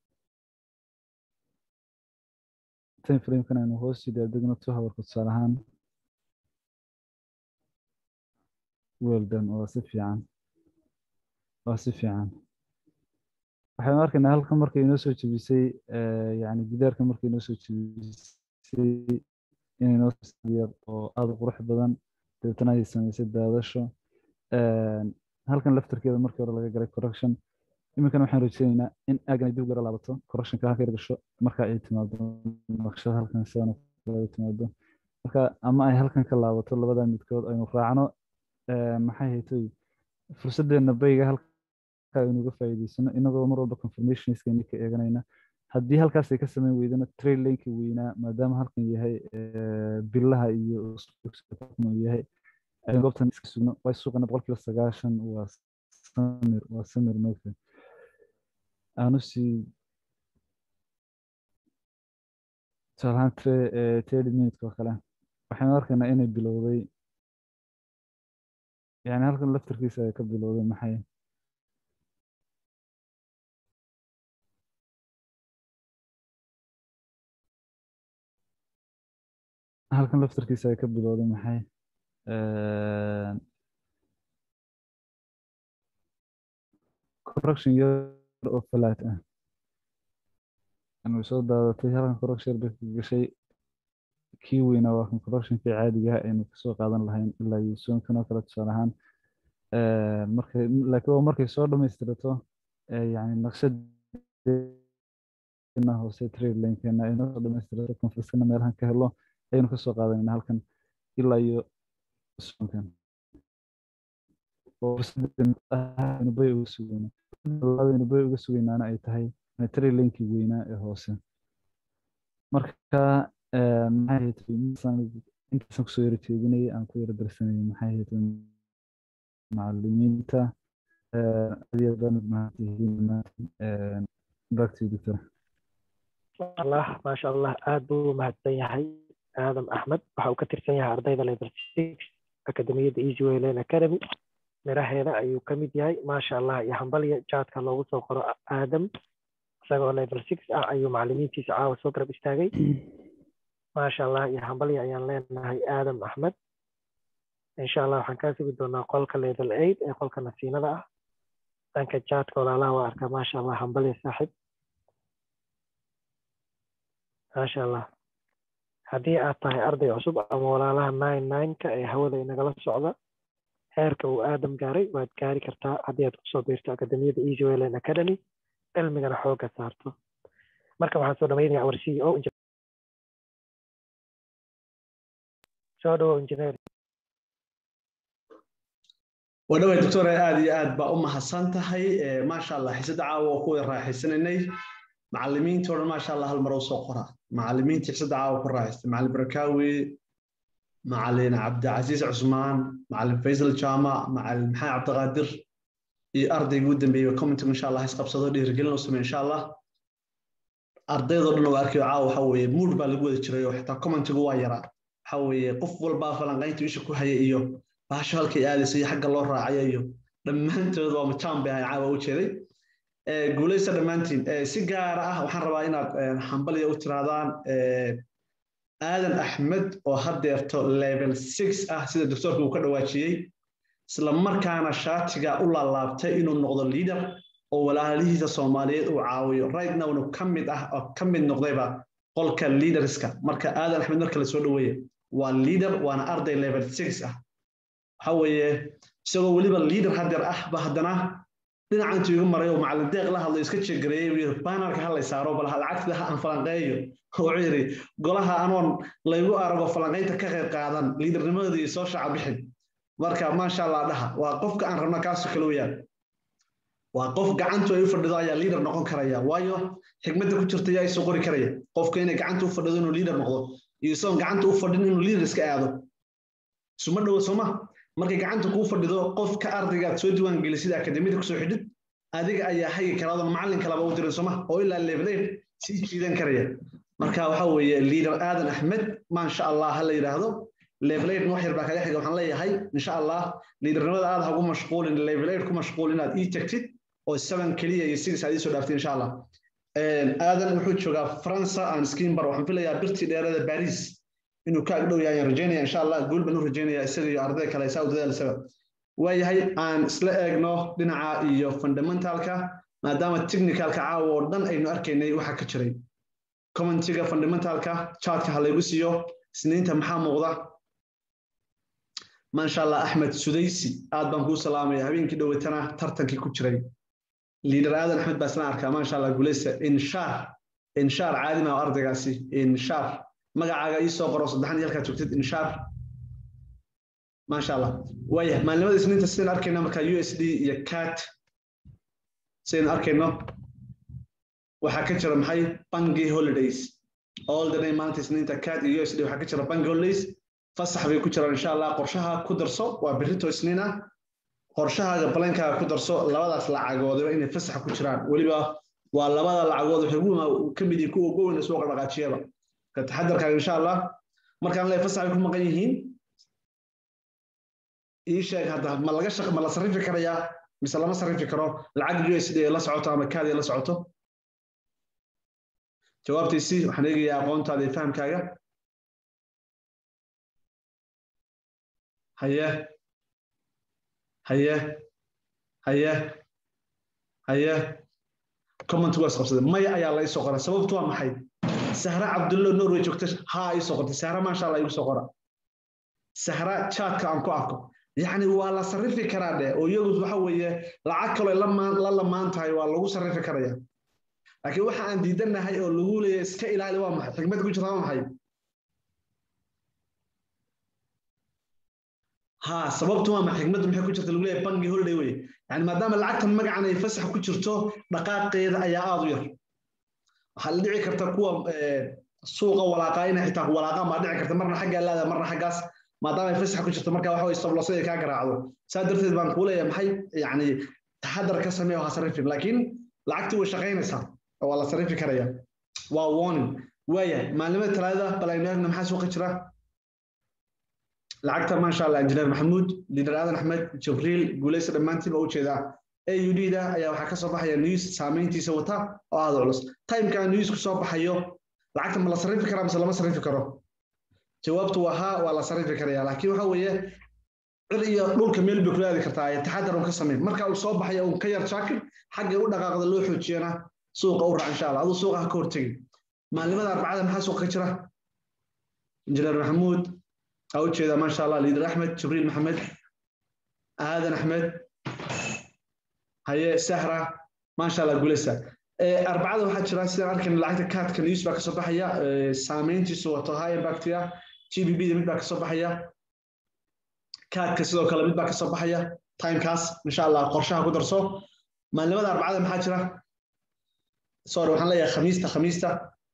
time framekan aynu hoos sii daadegno two hourka tusaale ahaan weldan waa si fiican waa si fiican waxaynu arkaynaa halkan markay inoo soo jebisay yani gidaarka markay inoo soo jebisay inay noo yar oo aada u qurux badan dabeetana ay samaysay daadasho halkan laftarkeeda markii hore laga galay correction iminkana waxaan rajeynaynaa in aagan ay dib gara laabato correctionka halka yar gasho marka ay timaado naqshada halkan sidan ay timaado marka ama ay halkan ka laabato labada midkood aynu raacno maxay haytoy fursadeena bayga halka aynuga faa'iideysano inagoo mar walba confirmationskeeni ka eeganayna haddii halkaas ay ka samayn weydana trail linki weynaa maadaama halkan yahay billaha iyo yahay aynu goobtan iska sugno way suuqana boqolkiiba sagaashan waa samir waa samir moogta aanu sii tusaalahaan thirty minutes oo kale waxaynu arkaynaa inay bilowday yani halkan laftarkiisa ay ka bilowday maxay halkan laftarkiisa ay ka bilowday maxay correction yar oo falaat ah anu soo daadatay halkan correction bay ka gashay kii weynaa waa kan correctionkii caadiga ah aynu kasoo qaadan lahayn ilaa iyo soonkan oo kale tusaale ahaan markay laakiin waa markay soo dhammaystirato yani naqshadena hoose trade linkeena aynu soo dhammaystirato confersena meelahan ka helo ayaynu kasoo qaadanayna halkan ilaa iyo oo bay uga sugayna labadaynu bay uga sugaynaana ay tahay metri linkii weynaa ee hoose marka maxay ahayd intaasaan kusoo yara jeedinayay aan ku yara darsanayay maxay ahayd macalimiinta aad iyo aad mahadtihiin back to you doctor allah maasha allah aad buu u mahadsan yahay aadam axmed waxa uu ka tirsan yahay ardayda level six akademiyadda easy way lane academy miraheeda ayuu ka mid yahay maasha allah iyo hambalya jaadka loogu soo qoro aadam isagoo level six ah ayuu macalimiintiisa caawa soo garab istaagay maasha allah iyo hambalya ayaan leenahay aadam axmed insha allah waxaan kaa sugi doonaa qolka level eight ee qolka nasiinada ah dhanka jaadka walaalaha waa arkaa maasha allah hambalya saaxib maasha allah haddii aad tahay arday cusub ama walaalaha nine nineka ee hawada inagala socda heerka uu aadam gaaray waad gaari kartaa haddii aad kusoo biirto akademiyada easy wayland academy cilmigana xoogga saarto marka waxaan soo dhamaynaya our c o soo dhawo engineer wadhaway doctore aad iyo aad baa u mahadsan tahay maasha allah xiisada caawa oo kuwada raaxaysanaynay macalimiintii o dhan maasha allah hal mar u soo qora macalimiintii xiisada caawa ku raaxaystay macalin barakaawi macalin cabdicasiis cusmaan macalin faysal jaama macalin maxamed cabdiqaadir iyo ardayga ugu dambeeyey commentigu insha allah isqabsado dhiirigelin u samey insha allah ardaydoo dhan oo arkayo caawa waxa weeye mood baa lagu wada jiray oo xitaa commentigu waa yaraa waxa weeye qof walbaa falanqaynta isha ku haya iyo baasho halkay aadaysa iyo xagga loo raacayo iyo dhammaantood waa majaan bay ahay caawa u jeeday guulaysta dhammaantiin si gaara ah waxaan rabaa inaad hambalya u tiraadaan aadan axmed oo haddeerto level six ah sida doctorka uu ka dhawaajiyey isla markaana shaatiga u laalaabtay inuu noqdo leader oo walaalihiisa soomaaliyeed uu caawiyo right nowna ka mid ah oo ka mid noqdayba qolka leaderska marka aadan axmed marka la soo dhaweeye waa leader waana arday level six ah waxa weeye isagoo weliba leader haddeer ah ba haddana dhinaca intuu igu maray oo macalin deeq la hadlo iska jeegareeyey uu yidhi banarka ha lay saaro bal lacagtida ha aan falanqeeyo wuxuu yidhi golaha anoon laygu arago falanqaynta ka qayb qaadan liidarnimadoodii soo shaca bixin marka maasha allah dhaha waa qofka aan rabna kaasoo kale weyaan waa qof gacantu ay u fadhido ayaa liader noqon karaya waayo xigmadda ku jirta ayaa isoo qori karaya qofka inay gacanta u fadhido inuu liader noqdo iyo isagoon gacanta u fadhin inuu liader iska aado suma dhowo sooma markay gacanta kuu fadhido qofka ardayga aad soo diiwaan gelisida akademiyada kusoo xidhid adiga ayaa hagi karaadon macalin kalaba u dirin sooma oo ilaa levelayr sii jiidan karaya marka waxa weeye liader aadan axmed maasha allah ha la yidhaahdo levelayr wax yar baa kaga xiga waxaan leeyahay insha allah liidernimada aad hagu mashquulin levelayr ku mashquul inaad ii tagtid oo seven keliya iyo six aad ii soo dhaaftid insha allah aadan wuxuu joogaa faransa aan skimbar waxaan filayaa birtii dheerada baris inuu ka agdhow yahay ayaan rajaynaya insha allah guul baan u rajaynaya isaga iyo arday kale saa u dadaalsaba waayahay aan isla eegno dhinaca iyo fundamentalka maadaama technicalka caawa oo dhan aynu arkaynay waxa ka jiray commentiga fundamentalka chartka ha laygu siiyo isniinta maxaa muuqda maasha allah axmed sudaysi aad baan kuu salaamaya habeenkii dhowatana tartankii ku jiray liader aadan axmed baa isla arkaa maasha allah guuleysta inshaar inshaar caadima oo ardaygaasi inshaar magacaaga ii soo qoro saddexan iyo halkaa joogtid inshaar maasha allah waaya maalimada isniinta sidaynu arkayno marka u s d iyo cat sidaynu arkayno waxaa ka jira maxay bangi holidays all the day maalinta isniinta cat iyo u s d waxaa ka jira bangi holidays fasax bay ku jiraan insha allah qorshaha ku darso waa berrito isniin ah qorshahaaga balankaaga ku darso labadaas lacagoodaba inay fasaxa ku jiraan weliba waa labada lacagood waxay ugu ka mid yihiin kuwa ugu weyn suuqa dhaqaajiyaba ka taxadarkaaga insha allah markaan leeyahay fasax bay ku maqan yihiin ii sheeg hadda ma laga shaq ma la sarrifi karayaa mise lama sarrifi karo lacag u s d la socoto ama kaadi la socoto jawaabtiisi waxaan eegayaa aqoontaada iyo fahamkaaga haye haye haye haye commentigu waa isqabsaday maya ayaa la isoo qoray sababtu waa maxay sahra cabdullo norway joogta haa ii soo qortay sahra maasha allah igu soo qora sahra chatka aan ku arko yacni waa la sarrifi karaa dheh oo iyagu waxa weeye lacag kaloo la lamaan tahay waa lagu sarrifi karaya laakiin waxa aan diidanahay oo lagu leeyahay iska ilaali waa maxay xigmad ku jirta waa maxay ha sababtu waa ma xigmaddu maxay ku jirta lagu leeyahay bangi holiday wey yani maadaama lacagtan magacan ay fasax ku jirto dhaqaaqeeda ayaa aada u yar waxaa la dhici karta kuwa suuqa walaaqaa inay xitaa walaaqaan baa dhici karta marna xaggaa laada marna xaggaas maadaama ay fasax ku jirto marka waxa way sablosay ay kaa garaacdo saa darteed baan kuu leeyahay maxay yani taxadar ka samee oo ha sarrifin laakiin lacagtii way shaqaynaysaa oo waa la sarrifi karaya waa warning waaya maalimada talaadada bal aynu eegna maxaa suuqa jira lacagta maasha allah injineer maxamuud liidar aadan axmed jibriil guuleysa dhammaantiin baa ujeedaa aud da ayaa waxaa kasoo baxaya news saameyntiisa wata oo aada culus timeka newsku soo baxayo lacagta ma la sarrifi karaa mise lama sarrifi karo jawaabtu waa haa waa la sarrifi karaya laakiin waxa weeye cir iyo dhulka meel bay kula aadi kartaa taxadar un ka sameyn marka uu soo baxayo un ka yar jaakir xagga u dhaqaaqda loo xoojiyana suuqa u raac insha allah aduu suuqa ha ka hortegin maalimada arbacada maxaa suuqa ka jira injineer maxamuud aa ujeeda maasha allah liidar axmed jibriil maxamed aadan axmed haye sahra maasha allah gulesa arbacada waxaa jira sidaan arkan lacagta kaadka news baa kasoo baxaya saameyntiisu wato high impactia g b b da mid baa kasoo baxaya kaadka sidoo kale mid baa kasoo baxaya timekaas insha allah qorshaha ku darso maalimada arbacada maxaa jira sorry waxaan leeyahay khamiista khamiista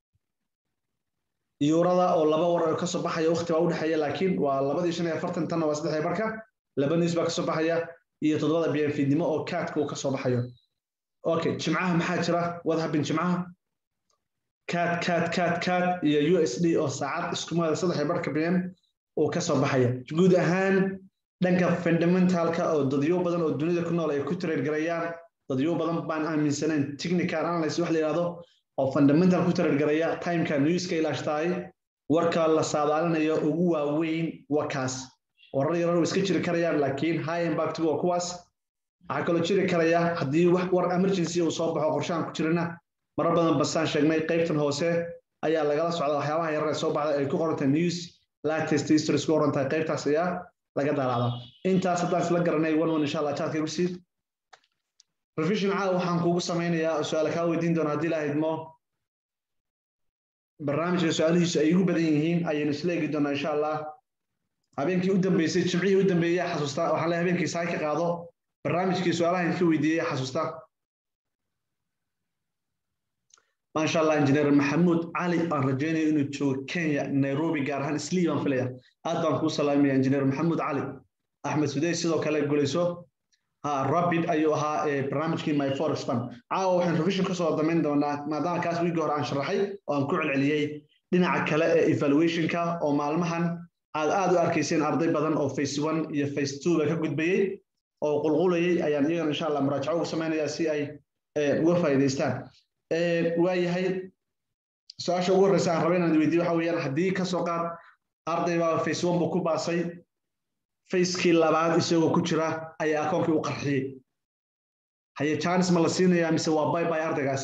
yuurada oo laba war oo kasoo baxaya waqti baa udhexeeya laakiin waa labadii shan iyo afartan tanna waa saddex barka laba news baa kasoo baxaya iyo toddobada bnfidnimo oo kaadka uu kasoo baxayo okay jimcaha maxaa jira what happened jimcaha kaad kaad kaad kaad iyo u s d oo saacad iskumada saddex barka bn uu kasoo baxaya guud ahaan dhanka fundamentalka oo dadyo badan oo dunida ku nool ay ku trade garayaan dadyo badan baan aaminsanayn technical analysis wax la yidhahdo oo fundamental ku trade garaya timeka newska ilaashtahay warka la saadaalinayo ugu waaweyn wakaas warar yarar iska jiri karayaan laakiin high impact waa kuwaas waxaa kaloo jiri karaya haddii wax war emergency uu soo baxo qorshahan ku jirana marar badan basaan sheegnay qaybtan hoose ayaa lagala socda waxyaabaha yarar ee soo baxda ay ku qorantahay news latest histories ku qoran tahay qaybtaas ayaa laga daalacdaa intaas haddaan isla garanay one one insha allah chatka igu sii revision caawa waxaan kugu samaynayaa su-aala kaa weydiin doona haddii la idmo barnaamijka su-aalihiisu ay igu badan yihiin ayaynu isla eegi doonaa insha allah habeenkii u dambeysay jimcihii u dambeeyey xasuusta waxaan leeyahay habeenkii saay ka qaado barnaamijkii su-aalaha idinka weydiiyey xasuusta maasha allah injineer maxamuud cali aan rajaynayo inuu joogo kenya nairobi gaar ahaan islii baan filaya aad baan kuu salaamaya injineer maxamuud cali axmed sudey sidoo kale gulayso ha rapid ayuu ahaa barnaamijkii my forex fund caawa waxaan revision kasoo damayn doonaa maadaama kaas wiigii hore aan sharaxay oo aan ku celceliyey dhinaca kale ee evaluationka oo maalmahan aad aad u arkayseen arday badan oo face one iyo face two ba ka gudbayey oo qulqulayay ayaan iyagana insha allah muraajaco ugu samaynayaa si ay uga faa'iidaystaan waayahay su-aasha ugu horreysa aan raba inaan weydiyo waxa weeyaan haddii kasoo qaad arday baa face one buu ku baasay facekii labaad isagoo ku jira ayaa akoonkii u qarxiyey haye janis ma la siinayaa mise waa bay bay ardaygaas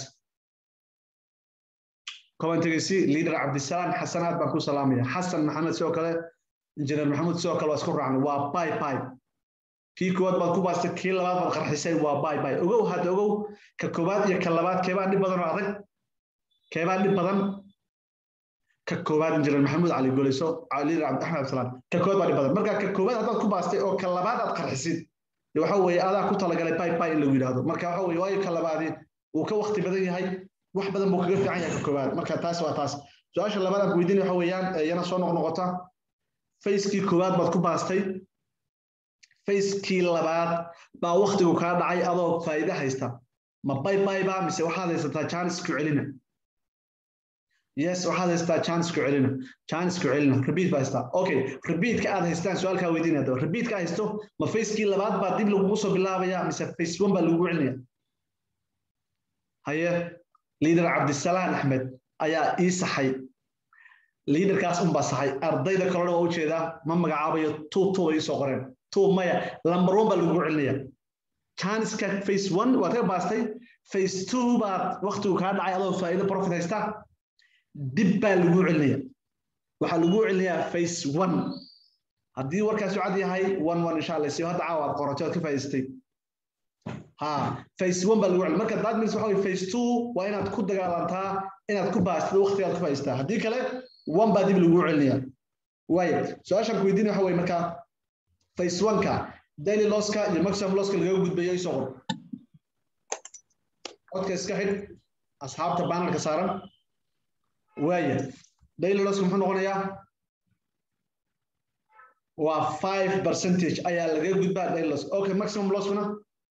commentigaysi leader cabdisalaam xasan aad baan ku salaamaya xasan maxamed sidoo kale injineer maxamuud sidoo kale waa isku raacnay waa bay bay kii koowaad baad ku baastay kii labaad baad qarxisay waa bay bay ogow hadda ogow ka koowaad iyo ka labaad keebaa dhib badan oo adag keebaa dhib badan ka koowaad injineer maxamuud cali goleyso liider axmed abdisalaam ka koowaad baa dhib badan marka ka koowaad haddaad ku baastay oo ka labaad aad qarxisid waxa weeye adaa ku talagalay bay bay in lagu yidhaahdo marka waxa weeye waayo ka labaadi uu ka wakti badan yahay wax badan buu kaga fiican yahay ka koowaad marka taas waa taas su-aasha labaad aan ku weydiinaya waxa weeyaan iyana soo noqnoqota facekii koowaad baad ku baastay facekii labaad baa waktigu kaa dhacay adoo faa'iide haysta ma bay bay ba mise waxaad haysataa janis ku celina yes waxaad haysataa janis ku celina janis ku celina repeat baa haystaa okay repeatka aad haystaan su-aalkaa weydiinaya daba repeatka haysto ma facekii labaad baa dib lagugu soo bilaabaya mise face one baa lagugu celinaya haye liader cabdisalaam axmed ayaa ii saxay liaderkaas unbaa saxay ardayda kalena waa ujeedaa ma magacaabayo two two bay isoo qoreen two maya lamber one baa lagugu celinaya janiska face one waad ka baastay face two baad waktigu kaa dhacay adoo faa'iido profit haysta dib baa lagu celinaya waxaa lagu celinayaa face one haddii warkaas cad yahay one one insha allah si hadda caawa aad qoratay oad ka faa'idaystay ha face one baa lagu celin marka that means waxa weye face two waa inaad ku dagaalantaa inaad ku baastid waqtigaad ku faa'idaystaa haddii kale one baa dib lagu celinaya waayo su-aashaan ku weydiinaya waxa weye marka face one-ka daily losska iyo maximum losska lagaga gudbayo isoo qor codka iska xidh asxaabta banalka saaran waaya daily losska muxuu noqonayaa waa five percentage ayaa lagaga gudbaa daily loss okay maximum losskuna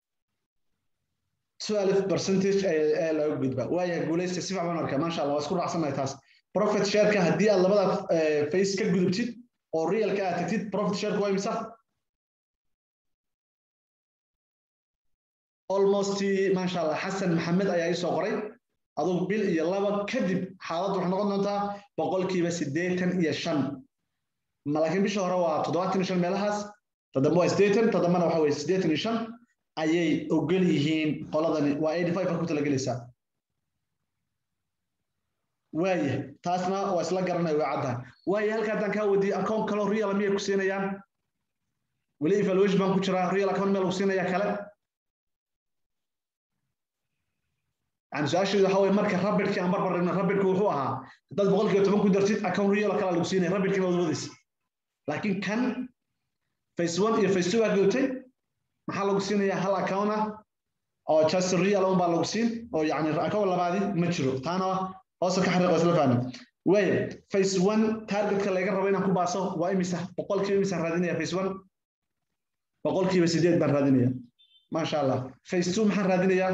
twelve percentage ayaa laga gudbaa waaya guulaysta si fiican arkaa maasha allah waa isku raacsanahay taas profit shareka haddii aad labada face ka gudubtid oo realka aad tagtid profit shareka waa imisa almost maasha allah xasan maxamed ayaa isoo qoray adugu bil iyo laba kadib xaaladdu waxay noqon doontaa boqolkiiba siddeetan iyo shan laakiin bisha hore waa toddobaatan iyo shan meelahaas toddoba waa siddeetan toddobana waxa weye siddeetan iyo shan ayay ogol yihiin qoladani waa eighty five ku talagelaysaa waaya taasna waa isla garanaya way caddahay waaya halka haddaan kaa wadiye account kaloo real miyay ku siinayaan weli evaluation baan ku jiraa real account meel lagu siinaya kale yani su-aasheedu waxa weye marka rabidkii aan barbar dhigno rabidku wuxuu ahaa haddaad boqolkiiba toban ku dartid account real kala lagu siinaya rabidkina waad wadaysa laakiin kan face one iyo face two baa gudubtay maxaa lagu siinayaa hal account ah oo just real un baa lagu siin oo yani account labaadi ma jiro taana hoosa ka xariiqo isla fahmi waaya face one targetka laga rabo inaan ku baaso waa imisa boqolkiiba imisaan raadinaya face one boqolkiiba sideed baan raadinaya maasha allah face two maxaan raadinayaa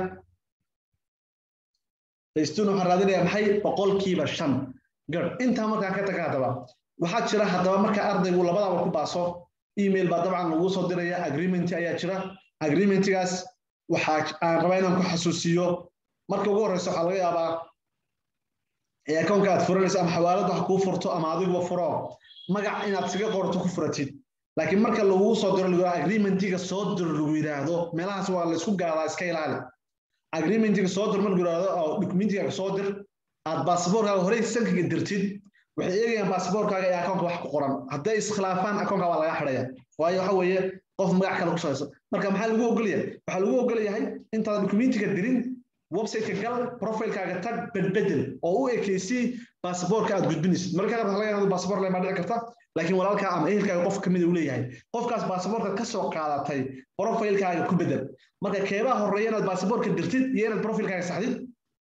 face two waxaan raadinayaa maxay boqolkiiba shan gar intaa markaan ka taga haddaba waxaa jira haddaba marka ardaygu labadaba ku baaso email baa dabcan lagu soo diraya agreement ayaa jira agreementigaas waxaa aan rabaa inaan ku xasuusiyo marka ugu horeysa waxaa laga yaabaa akoonka aad furanaysa ama xawaalad wax kuu furto ama adiguba furo magac inaad siga qorto ku furatid laakiin marka lagugu soo diro lagu agreementiga soo dir lagu yidhaahdo meelahaas waa laysku gaadaa iska ilaali agreementiga soo dir marka yidhaahdo oo documentiga soo dir aad baasaboorkaaga horey sankiga dirtid waxay eegayaan baasaboorkaaga iyo akoonka wax ku qoran hadday iskhilaafaan akoonka waa laga xidhaya waayo waxa weeye qof magac kale ku shaqayso marka maxaa lagu ogolyahay waxaa lagu ogolyahay intaad documentiga dirin websiteka gal profilekaaga tag bedbedel oo u ekeysii baasaboorka aad gudbinaysid marka qaar laga yaabo baasaboor leh ma dhici karta laakiin walaalka ama ehelkaaga qof kamid uu leeyahay qofkaas baasaboorka ka soo qaadatay profilekaaga ku bedel marka keebaa horeeya inaad baasaboorka dirtid iyo inaad profilkaaga saxdid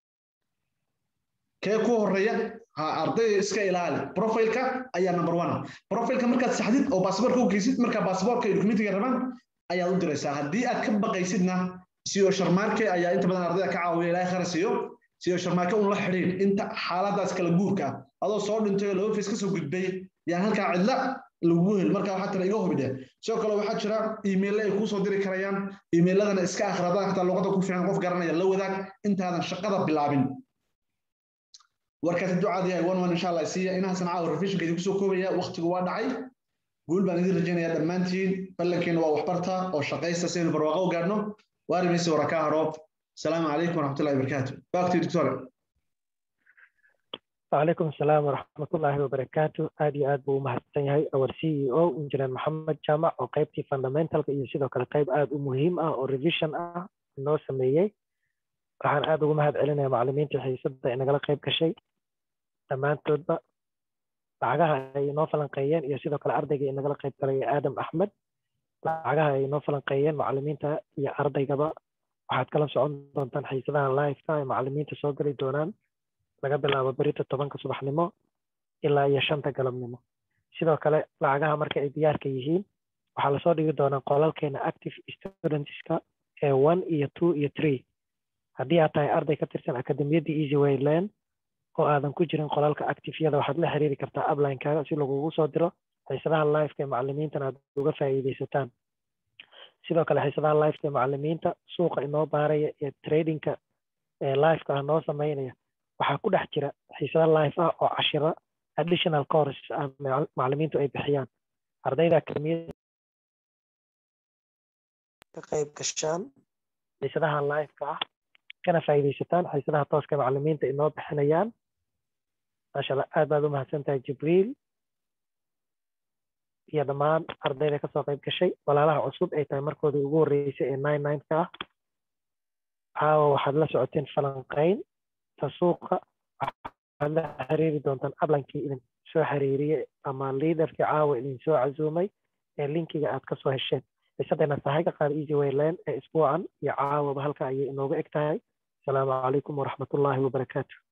kee ku horeeya ha ardayda iska ilaali profilka ayaa number one profilka markaad saxdid oo baasaboorka u geysid marka baasaboorka iyo documentiga rabaan ayaad u diraysaa haddii aad ka baqaysidna siyo sharmaarke ayaa inta badan ardayda ka caawiya ilaahay khara siiyo siyo sharmaarke un la xidhiid inta xaaladaas kala guurka ah adoo soo dhintay oo laba face ka soo gudbay yaan halkaa cidla lagugu hel marka waxaa tira iga hubidhe sidoo kale waxaa jira iimaylle ay kuu soo diri karayaan iimayladana iska akhradaan hataa luqadda ku fiican qof garanaya la wadaag intaadan shaqada bilaabin warkaasi ducaad yahay one one insha allah siiya inahaasan caawa revisionka idinku soo koobaya waktigu waa dhacay guul baan idin rajaynayaa dhammaantiin ballankeena waa waxbarta oo shaqaysta si aynu barwaaqo u gaadhno وارميسي وركاه روب السلام عليكم ورحمه الله وبركاته باكتي دكتور وعليكم السلام ورحمة الله وبركاته آدي آد بو مهتن يهي أور سي أو إنجنير محمد جامع أو قيبتي فاندامنتال iyo sidoo kale qayb aad u muhiim ah oo revision ah noo sameeyey waxaan aad ugu mahad celinayaa macallimiinta xiisadda ee nagala qayb gashay dhammaantoodba lacagaha ay noo falanqeeyeen iyo sidoo kale ardayga ee nagala qayb galay aadam axmed lacagaha ay noo falanqeeyeen macallimiinta iyo ardaygaba waxaad kala socon doontaan xiisadaha liveka ay macallimiinta soo gali doonaan laga bilaabo berita tobanka subaxnimo ilaa iyo shanta galabnimo sidoo kale lacagaha marka ay diyaarka yihiin waxaa lasoo dhigi doonaa qolalkeena active studentska ee one iyo two iyo three haddii aad tahay arday ka tirsan akademiyadda easy wayland oo aadan ku jirin qolalka actifeyada waxaad la xiriiri kartaa uplinekaaga si lagugu soo diro xiisadaha liveka ee macallimiintana aad uga faa'iidaysataan sidoo kale xiisadaha liveka ee macallimiinta suuqa inoo baaraya ee tradingka ee liveka ah noo sameynaya waxaa ku dhex jira xiisada live ah oo cashiro additional courses ah macallimiintu ay bixiyaan ardayda akademiyada ka qayb gashaan xiisadaha liveka ah kana faa'iidaysataan xiisadaha tooska macallimiinta inoo bixinayaan maasha allah aad baad u mahadsan tahay jibriil iyo dhammaan ardayda kasoo qayb gashay walaalaha cusub ay tahay markoodii ugu horreysay ee nine nineka ah caawa waxaad la socoteen falanqayn ta suuqa waxaad la xiriiri doontaan ablankii idin soo xiriiriyey ama liidarkii caawa idin soo casuumay ee linkiga aad kasoo hesheen xiisadeena sahay ka qaada easy wayland ee isbuucan iyo caawaba halka ayay inooga eg tahay asalaamu calaykum waraxmatullaahi wabarakaatu